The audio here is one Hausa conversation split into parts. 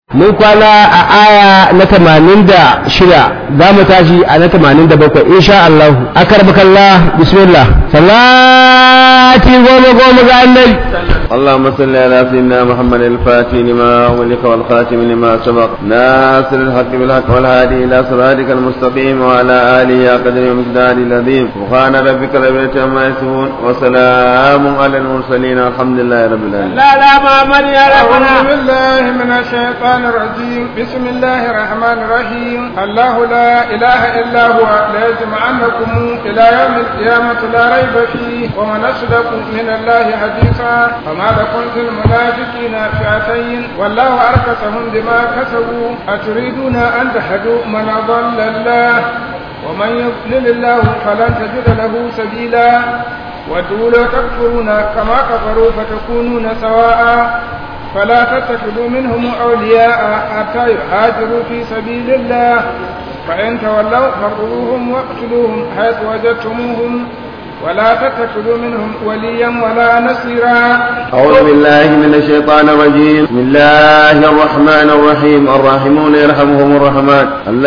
mun kwana a aya na tamanin da shida za mu tashi a na tamanin da bakwai insha Allah akar bakalla bismillah salati goma goma ga annabi اللهم صل على سيدنا محمد الفاتح لما أغلق والخاتم لما سبق ناصر الحق بالحق والهادي إلى صراطك المستقيم وعلى آله قدر ومقدار العظيم سبحان ربك رب العزة عما يصفون وسلام على المرسلين والحمد لله رب العالمين لا لا محمد يا ربنا أعوذ بالله من الشيطان الرجيم بسم الله الرحمن الرحيم الله لا إله إلا هو ليجمعنكم إلى يوم القيامة لا ريب فيه ومن أصدق من الله حديثا فما لكم في المنافقين فئتين والله أركسهم بما كسبوا أتريدون أن تهدوا من أضل الله ومن يضلل الله فلن تجد له سبيلا ودوا لو تكفرون كما كفروا فتكونون سواء فلا تتخذوا منهم أولياء حتى يهاجروا في سبيل الله فإن تولوا فخذوهم واقتلوهم حيث وجدتموهم ولا تتخذوا منهم وليا ولا نصيرا أعوذ بالله من الشيطان الرجيم بسم الله الرحمن الرحيم الراحمون يرحمهم الرحمن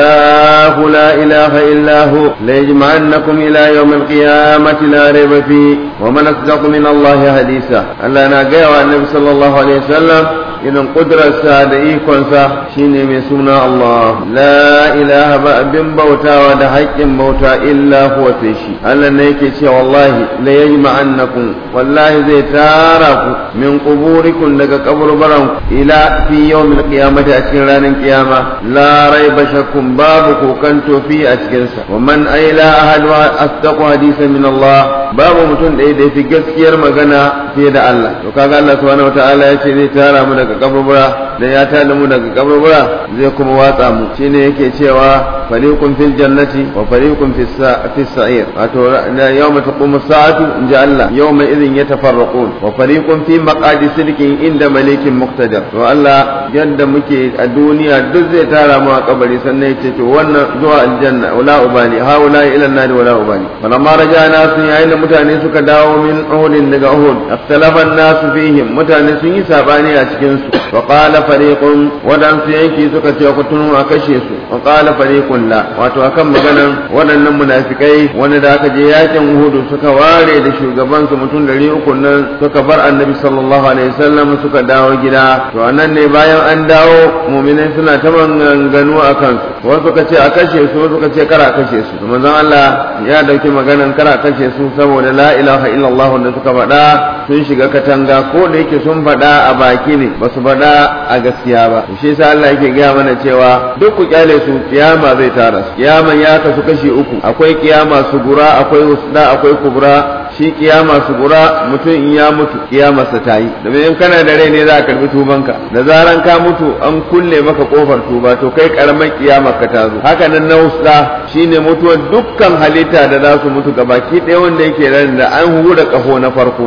الله لا إله إلا هو ليجمعنكم إلى يوم القيامة لا ريب فيه ومن أصدق من الله حديثا ألا ناقيا النبي صلى الله عليه وسلم irin ƙudurarsa da ikonsa shine mai suna Allah la ilaha ba abin bautawa da haƙƙin bauta illa huwa sai shi Allah ne yake cewa wallahi la yajma'annakum wallahi zai tara ku min quburikum daga kaburbaran ila fi yawmil qiyamati a cikin ranar kiyama la raiba shakkum babu kokanto fi a cikin sa wa man ayla ahadu asdaqu hadisan min Allah babu mutum da ya fi gaskiyar magana fiye da Allah to kaga Allah subhanahu wataala ya ce zai tara mu daga kaburbura da ya tada mu daga kaburbura zai kuma watsa mu shine yake cewa fariqun fil jannati wa fariqun fis sa'ir wato yawma taqumu sa'atu inja Allah yawma idhin yatafarraqun wa fariqun fi maqadi sidqin inda malikin muqtadir to Allah yadda muke a duniya duk zai tara mu a kabari sannan yace to wannan zuwa aljanna wala ubani haula ila an-nar wala ubani falamma rajana sun yayin da mutane suka dawo min uhudin daga uhud ikhtalafa an-nas fihim mutane sun yi sabani a cikin su wa qala fariqun wadan su yanki suka ce ku tunu a kashe su wa qala fariqun la wato akan maganan waɗannan munafikai wanda da aka je yakin uhud suka ware da shugaban su mutum dari uku nan suka bar annabi sallallahu alaihi wasallam suka dawo gida to anan ne bayan an dawo mu'minai suna ta maganganu akan su wasu suka ce a kashe su wasu suka ce kara kashe su to manzon Allah ya dauki maganan kara kashe su saboda la ilaha illallah da suka faɗa sun shiga katanga ko da yake sun faɗa a baki ne ba su faɗa a gaskiya ba shi yasa Allah yake gaya mana cewa duk ku kyale su kiyama zai tara su kiyaman ya kasu kashi uku akwai kiyama sugura akwai usda akwai kubra shi kiyama sugura mutum in ya mutu kiyamarsa ta yi domin in kana da rai ne za a karbi tubanka da zaran ka mutu an kulle maka kofar tuba to kai karamar kiyamar ka ta zo haka nan na usda shine mutuwar dukkan halitta da za su mutu gabaki ɗaya wanda yake ran da an hura kaho na farko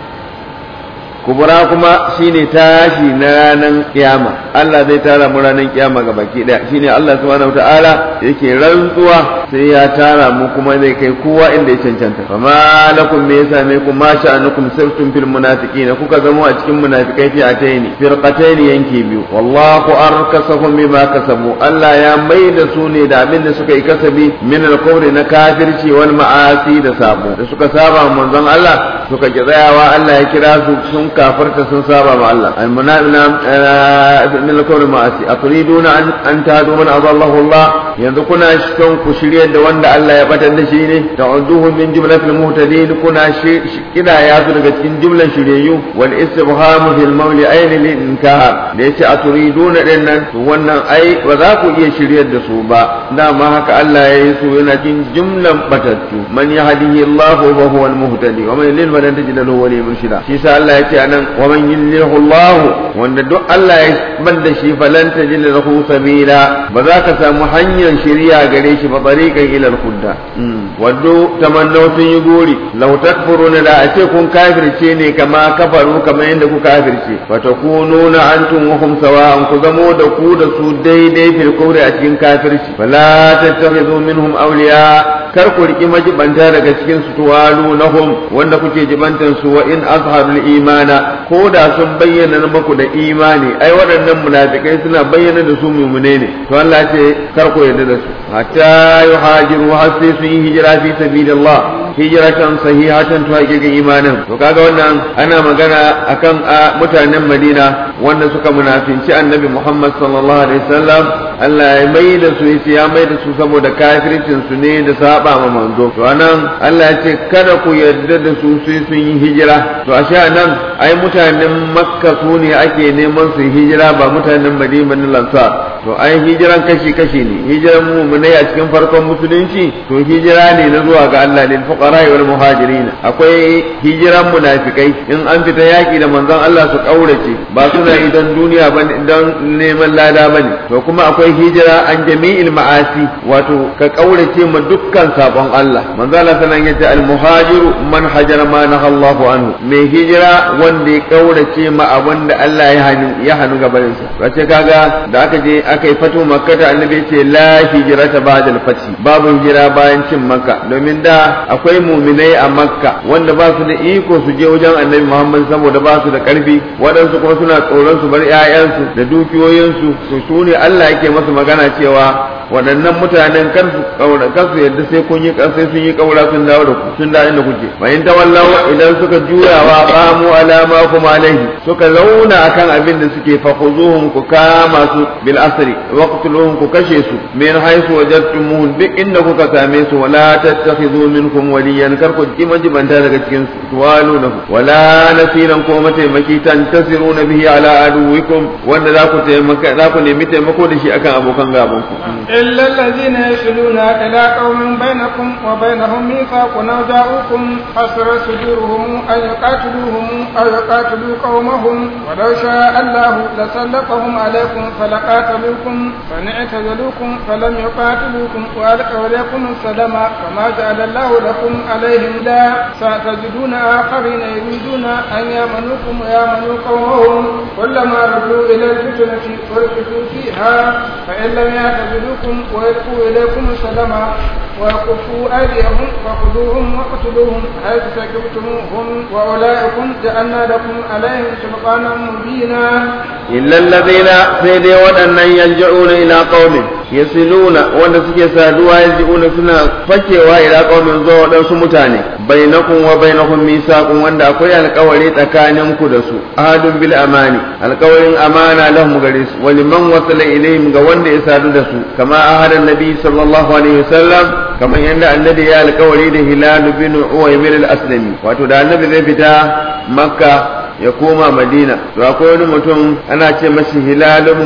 kubura kuma shine tashi na ranar kiyama Allah zai tara mu ranar kiyama ga baki daya shine Allah subhanahu wataala yake rantsuwa sai ya tara mu kuma zai kai kowa inda ya cancanta fama lakum me yasa me kuma ma sha'anukum sirtum fil munafiqina kuka zama a cikin munafikai fi ataini firqataini yanki biyu wallahu arkasahum bima kasabu Allah ya mai da su ne da abin da suka yi kasabi min al na kafirci wal ma'asi da sabo da suka saba manzon Allah suka ki tsayawa Allah ya kira su sun kafarta sun saba ma Allah almunafina min al-kawri ma'asi aturiduna an an tahdu man adallahu Allah yanzu kuna son ku shirye da wanda Allah ya batar da shi ne ta'uduhu min jumlatil muhtadin kuna kida ya su daga cikin jumlan shiryayyu wal istibham fil mawli ayni lil inkar da yace aturiduna din nan to wannan ai ba za ku iya shiryar da su ba dama haka Allah ya yi su yana cikin jumlan batattu man yahdihi Allah fa huwa al-muhtadi wa man yudlil falan tajid lahu waliyyan murshida shi sa Allah ya ce anan wa man yudlilhu Allah wanda duk Allah ya banda shi falan tajid lahu sabila ba za ka samu hanyar shiriya gare shi ba tariqan ila al-huda waddo tamannaw sun yi gori law takfuruna da a ce kun kafirce ne kama kafaru kamar yadda ku kafirce wa takununa antum wa hum sawa'an ku zamo da ku da su daidai fil kufri a cikin kafirci fala tattakhidhu minhum awliya kar ku riki majibanta daga cikin su tuwalu nahum wanda kuke jibantan su wa in azharul imana ko da sun bayyana muku da imani ai waɗannan munafikai suna bayyana da su mumune ne to Allah ce kar ku yarda da su hatta yuhajiru har sai sun yi hijira fi sabilillah hijratan sahihatan to hakikin imanin to kaga wannan ana magana akan a mutanen Madina wanda suka munafinci Annabi Muhammad sallallahu alaihi wasallam Allah ya mai da su yace ya mai da su saboda kafircin su ne da saba ma manzo to anan Allah ya ce kada ku yarda da su sai sun yi hijira to ashe anan ai mutanen Makka su ne ake neman su hijira ba mutanen Madina ne lansar to ai hijiran kashi kashi ne hijiran mu'minai a cikin farkon musulunci to hijira ne na zuwa ga Allah lil fuqara wal muhajirin akwai hijiran munafikai in an fita yaki da manzon Allah su kaurace ba suna idan duniya ba idan neman lada bane to kuma akwai hijira an jami'il ma'asi wato ka kaurace ma dukkan sabon Allah manzon Allah sanan yace al muhajiru man hajara ma nahallahu anhu mai hijira wanda ya kaurace ma abin da Allah ya hanu ya hanu gabanin sa wace kaga da aka je aka yi fatu makka da annabi ce la hijrata ba'da al-fath babu hijira bayan cin makka domin da akwai muminai a makka wanda ba su da iko su je wajen annabi muhammad saboda ba su da karfi waɗansu kuma suna tsoron su bar 'ya'yansu da dukiyoyinsu to su ne Allah yake masa magana cewa waɗannan mutanen kar su kaura kar su yadda sai kun yi sai sun yi kaura sun dawo da ku sun da inda kuke fa in tawallaw idan suka juyawa qamu ala ma kuma alaihi suka zauna akan abin da suke fa khuzuhum ku kama su bil asri waqtuluhum ku kashe su min haythu wajadtumuhum duk inda kuka same su wala tattakhidhu minkum waliyan kar ku ji majibanta daga cikin su tuwalunahu wala nasiran ko mataimaki tantasiruna bihi ala aduwikum wanda za ku taimaka za ku nemi taimako da shi akan abokan gaban ku إلا الذين يصلون إلى قوم بينكم وبينهم ميثاق أو جاءوكم حسر صدورهم أن يقاتلوهم أو يقاتلوا قومهم ولو شاء الله لسلطهم عليكم فلقاتلوكم فإن اعتزلوكم فلم يقاتلوكم وألقوا إليكم السلام فما جعل الله لكم عليهم لا ستجدون آخرين يريدون أن يامنوكم ويامنوا قومهم كلما ردوا إلى الفتنة وركزوا فيها فإن لم يعتزلوكم ويلقوا إليكم السلام ويكفوا أيديهم فخذوهم وقتلوهم حيث سكبتموهم وأولئكم جعلنا لكم عليهم سلطانا مبينا إلا الذين سيدي ودن يلجؤون إلى قوم يصلون وأن سكي سادوا يلجؤون سنة فكوا إلى قوم زو ودن سمتاني بينكم وبينهم ميثاق وأن أقوي القولي تكانم كدسو أحد بالأماني القولي أمانة لهم غريس ولمن وصل إليهم قوان إسادوا دسو كما أهل النبي صلى الله عليه وسلم كما يند النبي يا القولي ده هلال بن عويمر الأسلمي واتو دا النبي ذي فتا مكة ya koma madina to akwai wani mutum ana ce mashi hilal ibn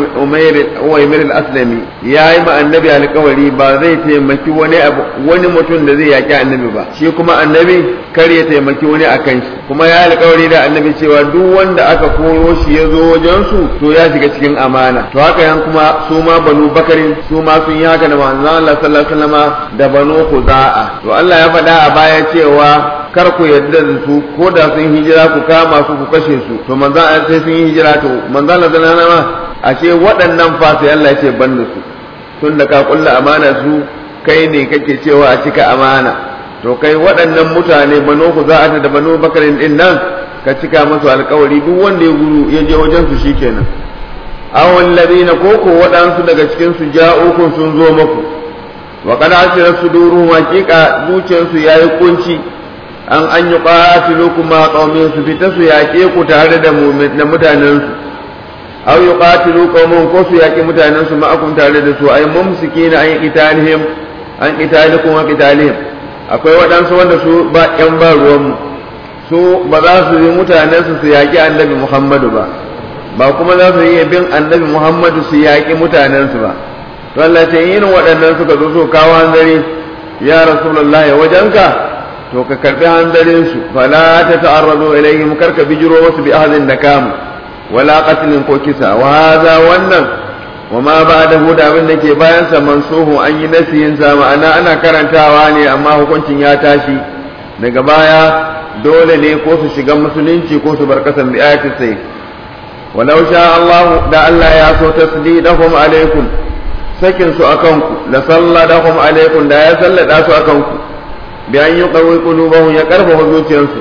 uwaymir al-aslami yayi ma annabi alƙawari ba zai taimaki wani abu wani mutum da zai yaki annabi ba shi kuma annabi kar ya taimaki wani akan shi kuma ya alƙawari da annabi cewa duk wanda aka koro shi ya zo wajen su to ya shiga cikin amana to haka yan kuma su ma banu bakarin su ma sun yi haka da manzon Allah sallallahu alaihi wasallama da banu khuza'a to Allah ya faɗa a baya cewa kar ku yarda da su ko da sun hijira ku kama su ku kashe su to manzon Allah sai sun yi hijira to manzon Allah zana ma ashe waɗannan fa sai Allah ya ce ban da su tun da ka kulla amana su kai ne kake cewa a cika amana to kai waɗannan mutane banu ku za'ata da banu bakarin din nan ka cika masu alkawari duk wanda ya guru ya je wajen su shikenan awon ladina ko ko waɗansu daga cikin su ja'ukum sun zo maku wa qad asira suduruhum haqiqa zuciyarsu yayi kunci an an yi ƙatilu kuma ƙaumin su fita su yaƙe ku tare da mutanensu aw yi ƙatilu ƙaumin ko su yaƙi mutanensu ma'akun tare da su ai mumsiki na an yi ƙitalihim an ƙitali kuma ƙitalihim akwai waɗansu wanda su ba ƴan ba ruwanmu su ba za su yi mutanensu su yaƙi annabi muhammadu ba ba kuma za su yi bin annabi muhammadu su yaƙi mutanensu ba to Allah ce irin waɗannan suka zo so kawo hanzari ya rasulullahi wajenka to ka karbi hanzarin su fala ta ta'arradu ilayhim karka bijiro wasu bi ahadin nakam wala qatlin ko kisa wa hadha wannan wa ma ba'dahu da abin da ke bayan sa mansuhu an yi nasiyin sa ma'ana ana karantawa ne amma hukuncin ya tashi daga baya dole ne ko su shiga musulunci ko su bar kasan bi ayatin sai walau sha Allah da Allah ya so tasdidahum alaikum sakin su akan ku la salladahum alaikum da ya sallada su akan ku bi an yuqawi qulubahum ya karfafa zuciyarsu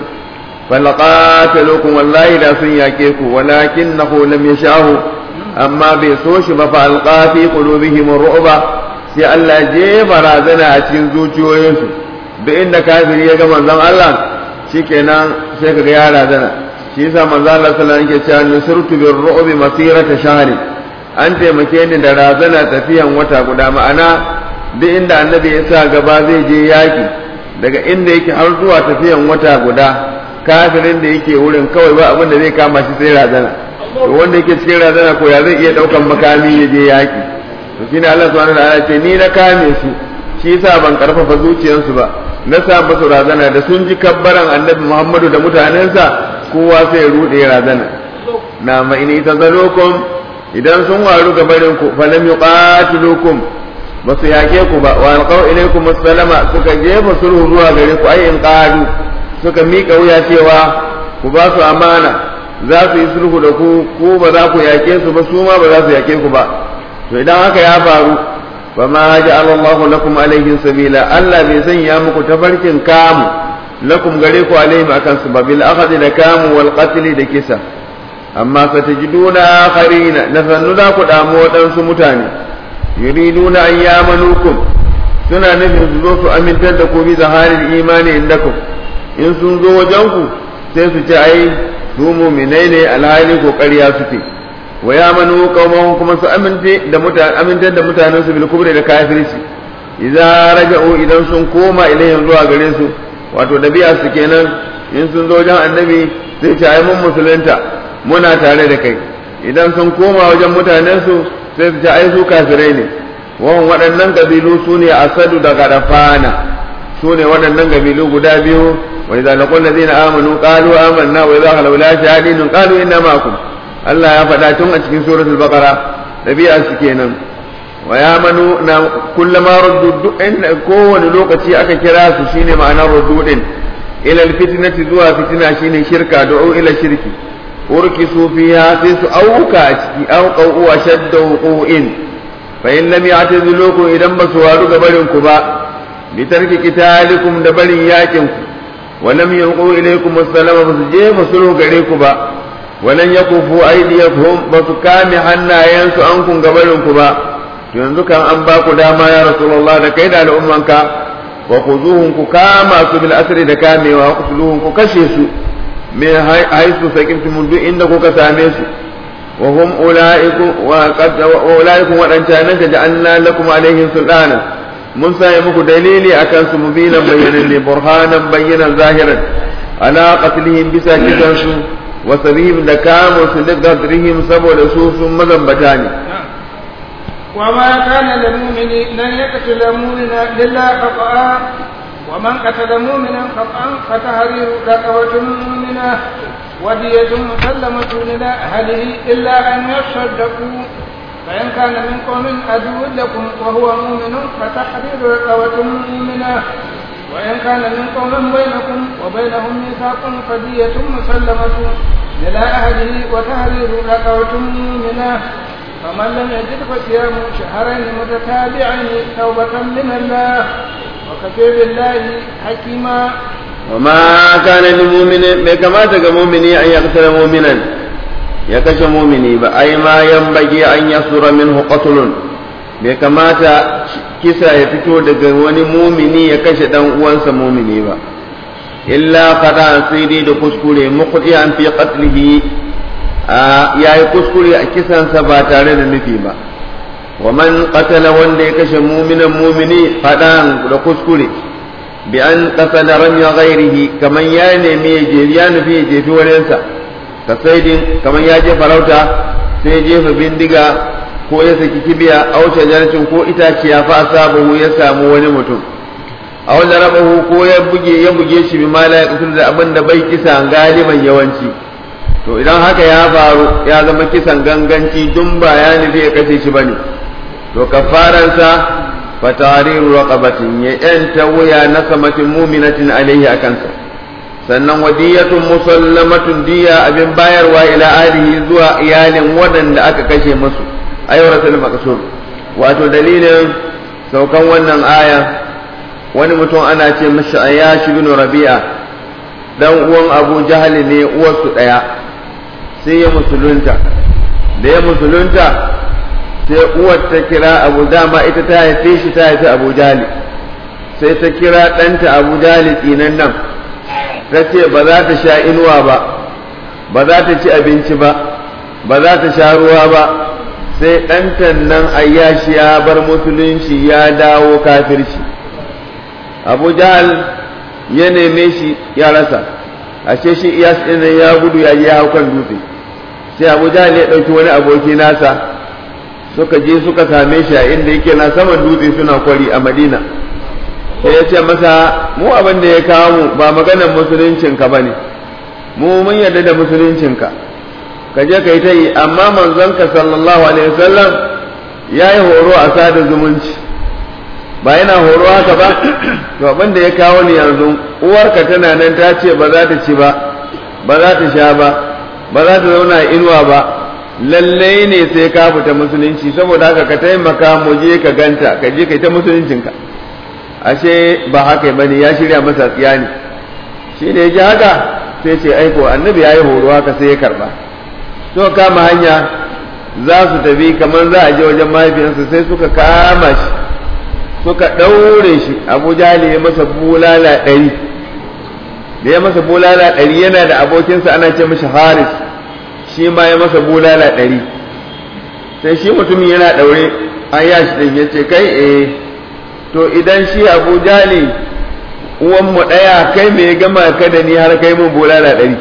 falaqatalukum wallahi da sun yake ku walakinahu lam yasha'u amma bai so shi ba fa alqa fi qulubihim ru'ba sai Allah je barazana a cikin zuciyoyinsu da inda kafiri ya ga manzon Allah shikenan sai kaga ya razana shi yasa manzon Allah sallallahu alaihi wasallam yake cewa nusirtu bir ru'bi masirata shahri an taimake ni da razana tafiyan wata guda ma'ana duk inda annabi ya sa gaba zai je yaki daga inda yake har zuwa tafiyan wata guda kafirin da yake wurin kawai ba abin da zai kama shi sai razana to wanda yake cikin razana ko ya zai iya daukan makami ya je yaki to shine Allah subhanahu wa ta'ala ce ni na kame su shi yasa ban karfafa zuciyarsu ba na sa musu razana da sun ji kabbaran annabi Muhammadu da mutanensa kowa sai ya rude razana na ma in tazalukum idan sun waru ga barin ku falam yuqatilukum ba su yake ku ba wa alqaw ilaykum assalama suka jefa sulhu zuwa gare ku ayin qadu suka mika wuya cewa ku ba su amana za su yi sulhu da ku ko ba za ku yake su ba su ma ba za su yake ku ba to idan haka ya faru fa ma ja'ala Allahu lakum alaihim sabila Allah bai sanya muku tafarkin kamu lakum gare ku alaihim akan su ba bil akhdi da kamu wal qatl da kisa amma satajiduna akharina na sannu za ku damu waɗansu mutane yuriduna an yamanukum suna nufin su zo su amintar da ku bi zaharin imani indakum in sun zo wajen ku sai su ce ai su mu'minai ne alhali ko ƙarya suke wa yamanu qaumahum kuma su amince da mutane amintar da mutanen su bil kubri da kafirci idza raja'u idan sun koma ilayhim zuwa gare su wato dabi'a su kenan in sun zo wajen annabi sai ce ai mun musulunta muna tare da kai idan sun koma wajen mutanensu sai su ce ai su kafirai ne wawan waɗannan kabilu su ne asadu da gadafana su ne waɗannan kabilu guda biyu wa idza laqul ladina amanu qalu amanna wa idza khalu la shahidin qalu inna ma'akum Allah ya faɗa tun a cikin suratul baqara dabi'a su kenan wa yamanu na kullama ruddu duk kowane lokaci aka kira su shine ma'anar ruddu din ila alfitnati zuwa fitina shine shirka du'u ila shirki urkisu fiha sai su auka a ciki auqau wa shadda wuqu'in fa in lam ya'tazilukum idan ba su waru ga barin ku ba bi tarki qitalikum da barin yakin ku wa lam yulqu ilaykum assalama ba su je ba sulhu gare ku ba wa lan yakufu aydiyakum ba su kame hannayensu an kun ga barin ku ba to yanzu kan an ba ku dama ya rasulullah da kai da al'ummanka wa khuzuhum ku kama su bil asri da kamewa ku ku kashe su من حيث سكنتم duk inda kuka same su wa hum ulaikum wa qad ulaikum wadancanan ka ja'alna lakum alaihim sultana mun sai muku dalili akan su mubinan bayyanan li burhanan bayyanan zahiran ala qatlihim bisa kisan su wa sabihim da kamu su liqadrihim saboda su sun mazambata ne وما كان للمؤمن لن يقتل مؤمنا الا خطأ ومن قتل مؤمنا خطأ فتحرير رقبة مؤمنة ودية مسلمة إلى أهله إلا أن يصدقوا فإن كان من قوم عدو لكم وهو مؤمن فتحرير رقبة مؤمنة وإن كان من قوم بينكم وبينهم ميثاق فدية مسلمة إلى أهله وتحرير رقبة مؤمنة فمن لم يجد فصيام شهرين متتابعين توبة من الله وكفى بالله حكيما وما كان للمؤمن ما كما تجا مؤمني أن يقتل مؤمنا يكش مؤمني بأي ما ينبغي أن يصدر منه قتل bai kamata kisa ya fito daga wani mumini ya kashe dan uwansa mumini ba illa fada sai dai da kuskure muqdi an fi qatlihi yayi kuskure a kisansa ba tare da nufi ba wa man qatala wanda ya kashe muminan mumini fadan da kuskure bi an qasada ramya ghairihi kaman ya nemi ya je ya nufi ya jefi waninsa ka saidin kaman ya je farauta sai ya jefa bindiga ko ya saki kibiya a wuce jarcin ko itaciya fa asabahu ya samu wani mutum a wanda rabahu ko ya buge ya buge shi bi mala ya kusur da abin da bai kisa galiban yawanci to idan haka ya faru ya zama kisan ganganci dun ba ya nufi ya kashe shi bane to kafaransa fa tariru raqabatin ya yanta wuya na samatin muminatin alaihi akansa sannan wadiyatun musallamatun diya abin bayarwa ila alihi zuwa iyalin waɗanda aka kashe musu ayyuratul maqsur wato dalilin saukan wannan aya wani mutum ana ce mashi ayyashi bin rabi'a dan uwan abu jahali ne uwarsu ɗaya sai ya musulunta da ya musulunta sai uwar ta kira abu dama ita ta haife shi ta haifi abu jahali sai ta kira ɗanta abu jahali tsinan nan ta ce ba za ta sha inuwa ba ba za ta ci abinci ba ba za ta sha ruwa ba sai ɗantan nan ayyashi ya bar musulunci ya dawo kafirci abu jahal ya neme shi ya rasa ashe shi iyas ɗin ya gudu ya je hau kan dutse sai abu jahal ya ɗauki wani aboki nasa suka je suka same shi a inda yake na saman dutse suna kwari a madina sai ya ce masa mu abin da ya kawo mu ba maganar musuluncinka ba ne mu mun yarda da musuluncinka ka je ka yi ta yi amma manzonka sallallahu alaihi wasallam ya yi horo a sada zumunci ba yana horo haka ba to abin da ya kawo ni yanzu uwarka tana nan ta ce ba za ta ci ba ba za ta sha ba ba za ta zauna inuwa ba lallai ne sai ka fita musulunci saboda haka ka taimaka mu je ka ganta ka je ka yi ta musuluncinka ashe ba haka ba ne ya shirya masa tsiya ne shi ne ji haka sai ce aiko annabi ya yi horo haka sai ya karba so kama hanya za su tafi kamar za a je wajen mahaifiyarsa sai suka kama shi suka ɗaure shi abu jali ya masa bulala ɗari da ya masa bulala ɗari yana da abokinsa ana ce mashi haris shi ma ya masa bulala ɗari sai shi mutumin yana ɗaure an yashi ɗin ya ce kai eh to idan shi abu jali uwanmu ɗaya kai mai gama ka da ni har kai mun bulala ɗari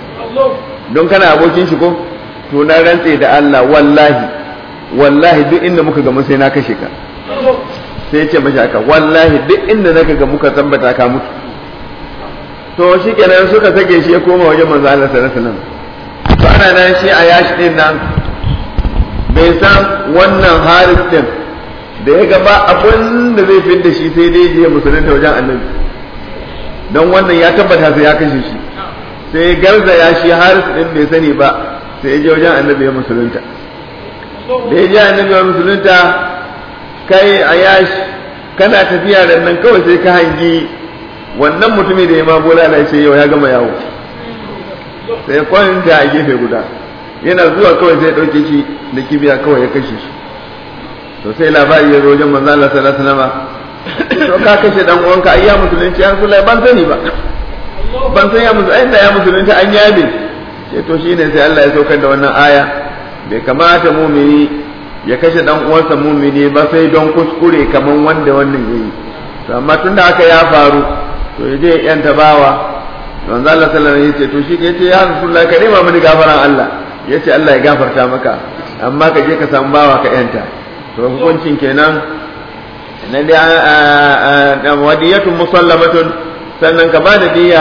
don kana abokin shi ko to na rantse da Allah wallahi wallahi duk inda muka gamu sai na kashe ka sai ya ce mashi haka wallahi duk inda naka ga muka tambata ka mutu to shi kenan suka sake shi ya koma wajen manzo Allah sallallahu alaihi wasallam to ana nan shi a yashi din nan bai san wannan haris din da ya gaba abin da zai fi da shi sai dai je musulunta wajen annabi don wannan ya tabbata sai ya kashe shi sai garza ya shi haris din bai sani ba sai ya je wajen annabi ya musulunta da ya je annabi ya musulunta kai a yashi kana tafiya da nan kawai sai ka hangi wannan mutumi da ya ma bola na ce yau ya gama yawo sai kwanta a gefe guda yana zuwa kawai sai ɗauke shi da kibiya kawai ya kashe shi to sai labari ya zo wajen manzo Allah sallallahu alaihi wasallam to ka kashe dan uwanka ai ya musulunci ya Rasulullahi ban sani ba ban san ya musulunci ai da ya musulunci an yabe sai to shine sai Allah ya saukar da wannan aya bai kamata mumini ya kashe dan uwansa mumini ba sai don kuskure kaman wanda wannan yayi to amma tunda haka ya faru to ya je yan tabawa manzo Allah sallallahu alaihi wasallam yace to shi ke ce ya Rasulullahi ka nema mini gafaran Allah yace Allah ya gafarta maka amma ka je ka samu bawa ka yanta to hukuncin kenan na da wadiyatun musallamatun sannan ka bada diya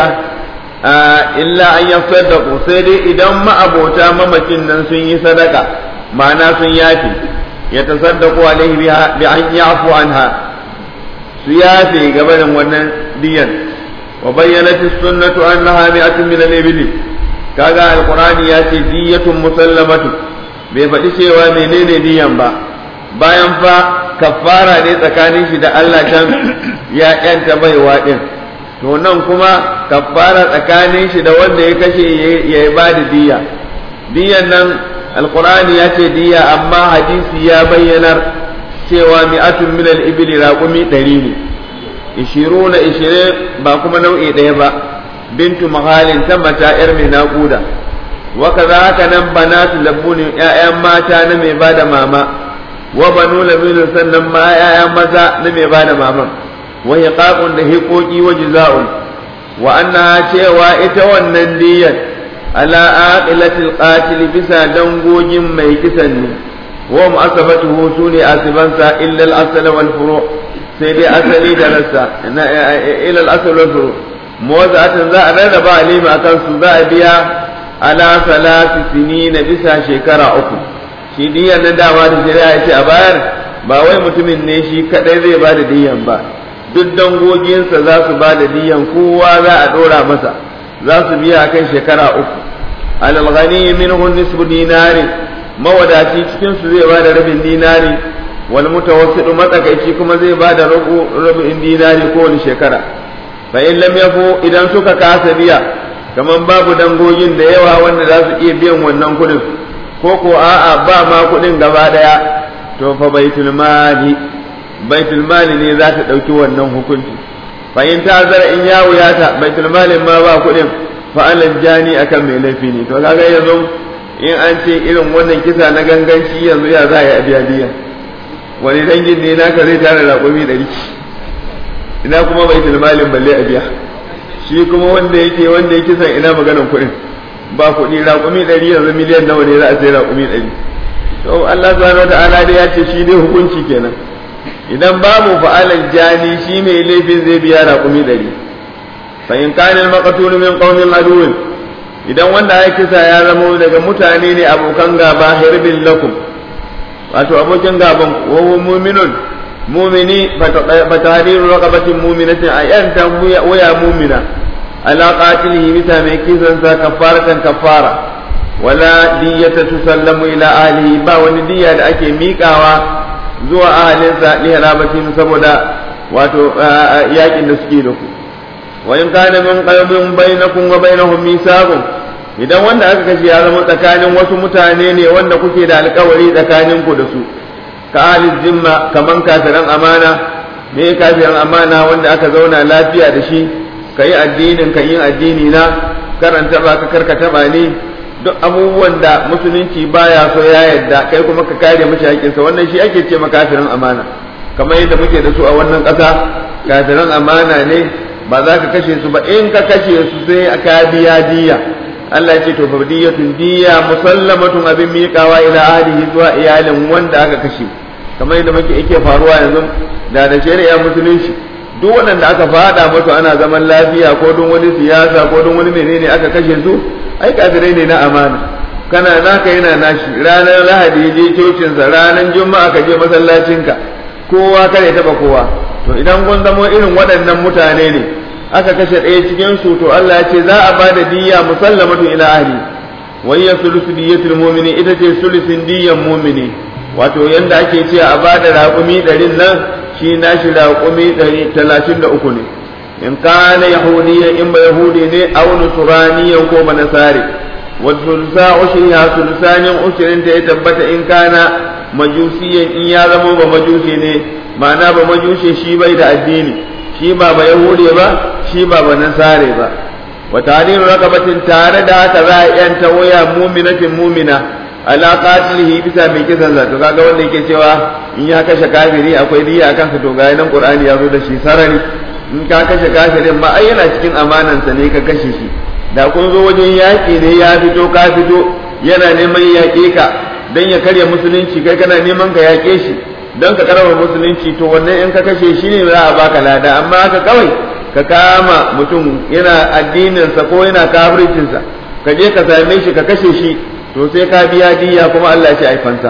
illa an yasaddaqu sai dai idan ma'abota mamacin nan sun yi sadaka ma'ana sun yafi ya tasaddaqu alaihi bi an yafu anha su yafe gabanin wannan diyan wa bayyanat as-sunnatu annaha mi'atun min al-ibli kaga alqur'ani ya ce diyatun musallamatu bai faɗi cewa menene diyan ba bayan fa kafara ne tsakanin shi da Allah can ya yanta baiwa din to nan kuma kafara tsakanin shi da wanda ya kashe ya ba da diya diyan nan alqur'ani ya ce diya amma hadisi ya bayyanar cewa mi'atun min al-ibli raqumi ɗari ne ishiruna ishirin ba kuma nau'i ɗaya ba bintu mahalin ta mata yar mai naƙuda wa kaza haka nan banatu labbunin ƴaƴan mata na mai bada mama wa banu labinin sannan ma ƴaƴan maza na mai bada maman wa hiqaqun da hiqoqi wa jiza'un wa annaha cewa ita wannan diyyar ala aqilatil qatil bisa dangogin mai kisan ne wa mu'asabatuhu sune asibansa illa al-asl wal furu' sai dai asali da rassa ila al-asl wal furu' muwazza'atan za a rarraba alima akan su za a biya ala salasi sinina bisa shekara uku shi diyan na dama da shari'a ya ce a bayar ba wai mutumin ne shi kadai zai ba da diyan ba duk dangoginsa za su ba da diyan kowa za a dora masa za su biya akan shekara uku alal ghani minhu nisfu dinari mawadaci cikin su zai ba da rabin dinari wal mutawassidu matsakaici kuma zai ba da rubin dinari kowane shekara fa in lam yafu idan suka kasa biya kaman babu dangogin da yawa wanda za su iya biyan wannan kuɗin ko ko a'a ba ma kuɗin gaba ɗaya to fa baitul mali baitul mali ne za ta ɗauki wannan hukunci fa in ta zara in ya wuyata baitul malin ma ba kuɗin fa alal jani akan mai laifi ne to kaga yanzu in an ce irin wannan kisa na ganganci yanzu ya za a yi a biya diya wani dangin ne naka zai tara raƙumi ɗari ina kuma baitul malin balle a biya shi kuma wanda yake wanda yake san ina maganan kuɗin ba kuɗi raƙumi ɗari yanzu miliyan nawa ne za a sai raƙumi ɗari to Allah subhanahu wa ta'ala dai ya ce shi dai hukunci kenan idan babu fa'alan jani shi mai laifin zai biya raƙumi ɗari fa in kana al-maqtul min qaumin aduwwin idan wanda ya kisa ya zama daga mutane ne abokan gaba hirbin lakum wato abokin gaban wa mu'minun mu'mini fa tahriru raqabatin mu'minatin ayan ta waya mu'mina ala qatilihi bisa mai kisan sa kafaratan kafara wala diyata tusallamu ila ahlihi ba wani diya da ake miƙawa zuwa ahalinsa li halabatin saboda wato yakin da suke da ku wa in kana min qalbin bainakum wa bainahum mithaqun idan wanda aka kashe ya zama tsakanin wasu mutane ne wanda kuke da alkawari tsakanin ku da su ka ahli zimma kaman kafiran amana me kafiran amana wanda aka zauna lafiya da shi kai addinin ka yin addini na karanta ba ka karkata ba ne duk abubuwan da musulunci baya so ya yadda kai kuma ka kare mashi haƙƙinsa wannan shi ake ce kafirin amana kamar yadda muke da su a wannan ƙasa kafirin amana ne ba za ka kashe su ba in ka kashe su sai aka biya diya Allah ya ce to fardiyatun diya musallamatun abin miƙawa ila ahlihi zuwa iyalin wanda aka kashe kamar yadda muke yake faruwa yanzu da da shari'a musulunci duk waɗanda aka fada musu ana zaman lafiya ko don wani siyasa ko don wani menene aka kashe su ai kafirai ne na amana kana naka yana nashi ranar lahadi je cocinsa ranar juma'a ka je masallacinka kowa kare taba kowa to idan kun zamo irin waɗannan mutane ne aka kashe ɗaya cikin su to Allah ya ce za a ba da diyya musallamatu ila ahli wa hiya sulusu diyyatul mu'mini ita ce sulusin diyyan mu'mini wato yanda ake ce a ba da raƙumi ɗarin nan shi nashi raƙumi ɗari talatin da uku ne in kana yahudiyan in ba yahudi ne aw nusraniyan ko ba nasari wa sulsa ushriha sulsanin ushrin ta ya tabbata in kana majusiyan in ya zama ba majusi ne ma'ana ba majusi shi bai da addini shi ba ba yahudi ba shi ba ba nasare ba wa tahriru raqabatin tare da haka za a yanta waya mu'minatin mu'mina ala qatilihi bisa mai kisan za to kaga wanda yake cewa in ya kashe kafiri akwai diya akan sa to ga nan qur'ani ya zo da shi sarari in ka kashe kafirin ma ai yana cikin amanansa ne ka kashe shi da kun zo wajen yaƙi ne ya fito ka fito yana neman yaƙe ka don ya karya musulunci kai kana neman ka yaƙe shi don ka karama musulunci to wannan in ka kashe shi ne za a baka lada amma haka kawai ka kama mutum yana addininsa ko yana kafircinsa ka je ka same shi ka kashe shi to sai ka biya diya kuma Allah ya ce ai fansa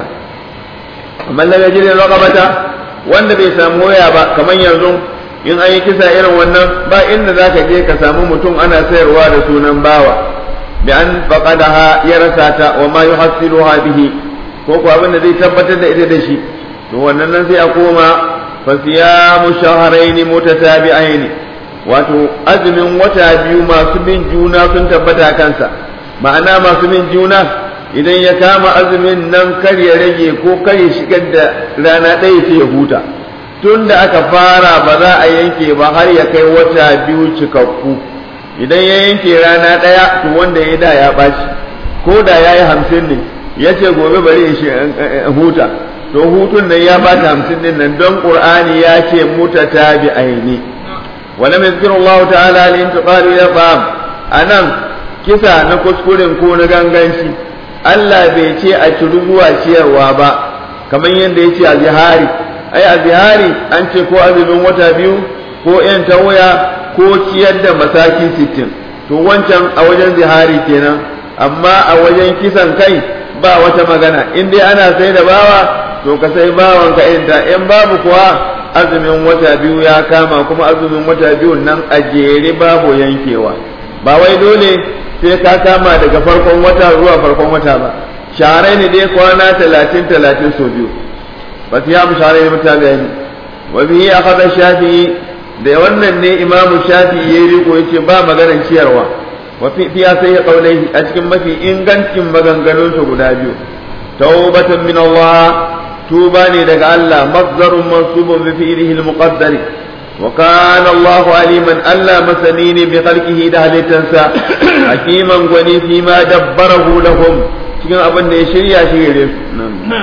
amma daga jirin raqabata wanda bai samu waya ba kamar yanzu in an yi kisa irin wannan ba inda za ka je ka samu mutum ana sayarwa da sunan bawa bi an faqadaha ya rasa ta wa ma yuhassiluha bihi ko ko abin da zai tabbatar da ita da shi to wannan nan sai a koma fa siyamu shahrayn mutatabi'ain wato azumin wata biyu masu bin juna sun tabbata kansa ma'ana masu bin juna idan ya kama azumin nan kar ya rage ko kar ya shigar da rana ɗaya sai ya huta tun da aka fara ba za a yanke ba har ya kai wata biyu cikakku idan ya yanke rana ɗaya to wanda ya da ya ɓaci ko da ya yi hamsin ne ya ce gobe bari ya huta to hutun nan ya bata hamsin din nan don ƙur'ani ya ce muta ta bi aini wala mai zikirin Allah ta'ala al-intiqalu ya fam anan kisa na kuskuren ko na ganganci Allah bai ce a ciru zuwa ciyarwa ba kamar yadda ya ce a zihari ai a zihari an ce ko azumin wata biyu ko yan tawaya ko ciyar da masaki sittin to wancan a wajen zihari kenan amma a wajen kisan kai ba wata magana in dai ana sai da bawa to ka sai bawan ka inda in babu kuwa azumin wata biyu ya kama kuma azumin wata biyu nan a jere babu yankewa ba wai dole sai ka kama daga farkon wata zuwa farkon wata ba sharai ne dai kwana talatin talatin sau biyu ba su ya bishara ne mutane wa bihi akhadha shafi'i da wannan ne imamu shafi'i ya riko yace ba maganar ciyarwa wa fi fiya sai ya kaulai a cikin mafi ingancin maganganun su guda biyu tawbatan min Allah tuba ne daga Allah masdarun mansubun bi fi'lihi al-muqaddari wa kana Allahu aliman Allah masani ne bi khalqihi da halittansa hakiman gwani fi ma dabbarahu lahum cikin abin da ya shirya shi gare su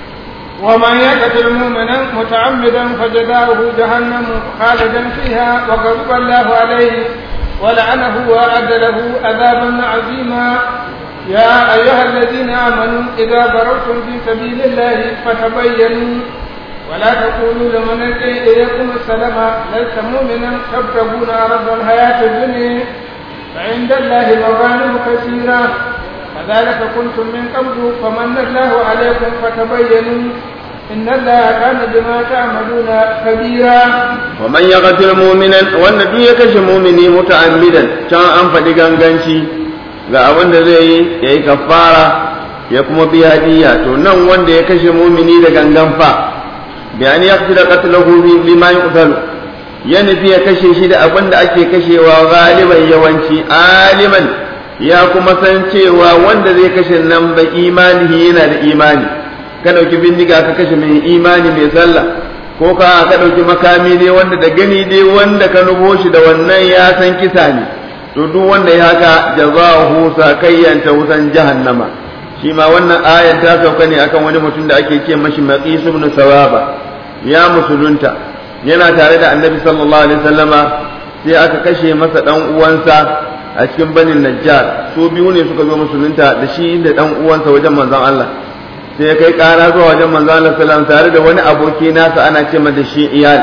ومن يقتل مؤمنا متعمدا فجزاؤه جهنم خالدا فيها وغضب الله عليه ولعنه وأعد له عذابا عظيما يا أيها الذين آمنوا إذا ضربتم في سبيل الله فتبينوا ولا تقولوا لمن ألقي إليكم السلام لست مؤمنا تبتغون عرض الحياة الدنيا فعند الله مغانم كثيرة كذلك كنتم من قبل فمن الله عليكم فتبينوا إن الله كان بما تعملون خبيرا ومن يقتل مؤمنا والنبي يكشف مؤمني متعمدا كان أنفد ganganci ga abin da zai yi ya yi kafara ya kuma biya diya to nan wanda ya kashe mumini da gangan fa bi an yaqti da qatluhu lima yuqtalu ya nufi ya kashe shi da abin da ake kashewa galiban yawanci aliman ya kuma san cewa wanda zai kashe nan ba imanihi yana da imani ka ɗauki bindiga ka kashe mai imani mai sallah ko ka ka ɗauki makami ne wanda da gani dai wanda ka nubo shi da wannan ya san kisa ne to duk wanda ya haka jazahu sakayyan ta wutan jahannama shi ma wannan ayar ta sauka ne akan wani mutum da ake ce mashi maqis ibn sawaba ya musulunta yana tare da annabi sallallahu alaihi wasallama sai aka kashe masa dan uwansa a cikin banin najjar su biyu ne suka zo musulunta da shi da dan uwansa wajen manzon Allah sai ya kai kara zuwa wajen manzon Allah sallallahu tare da wani aboki nasa ana ce da shi iyal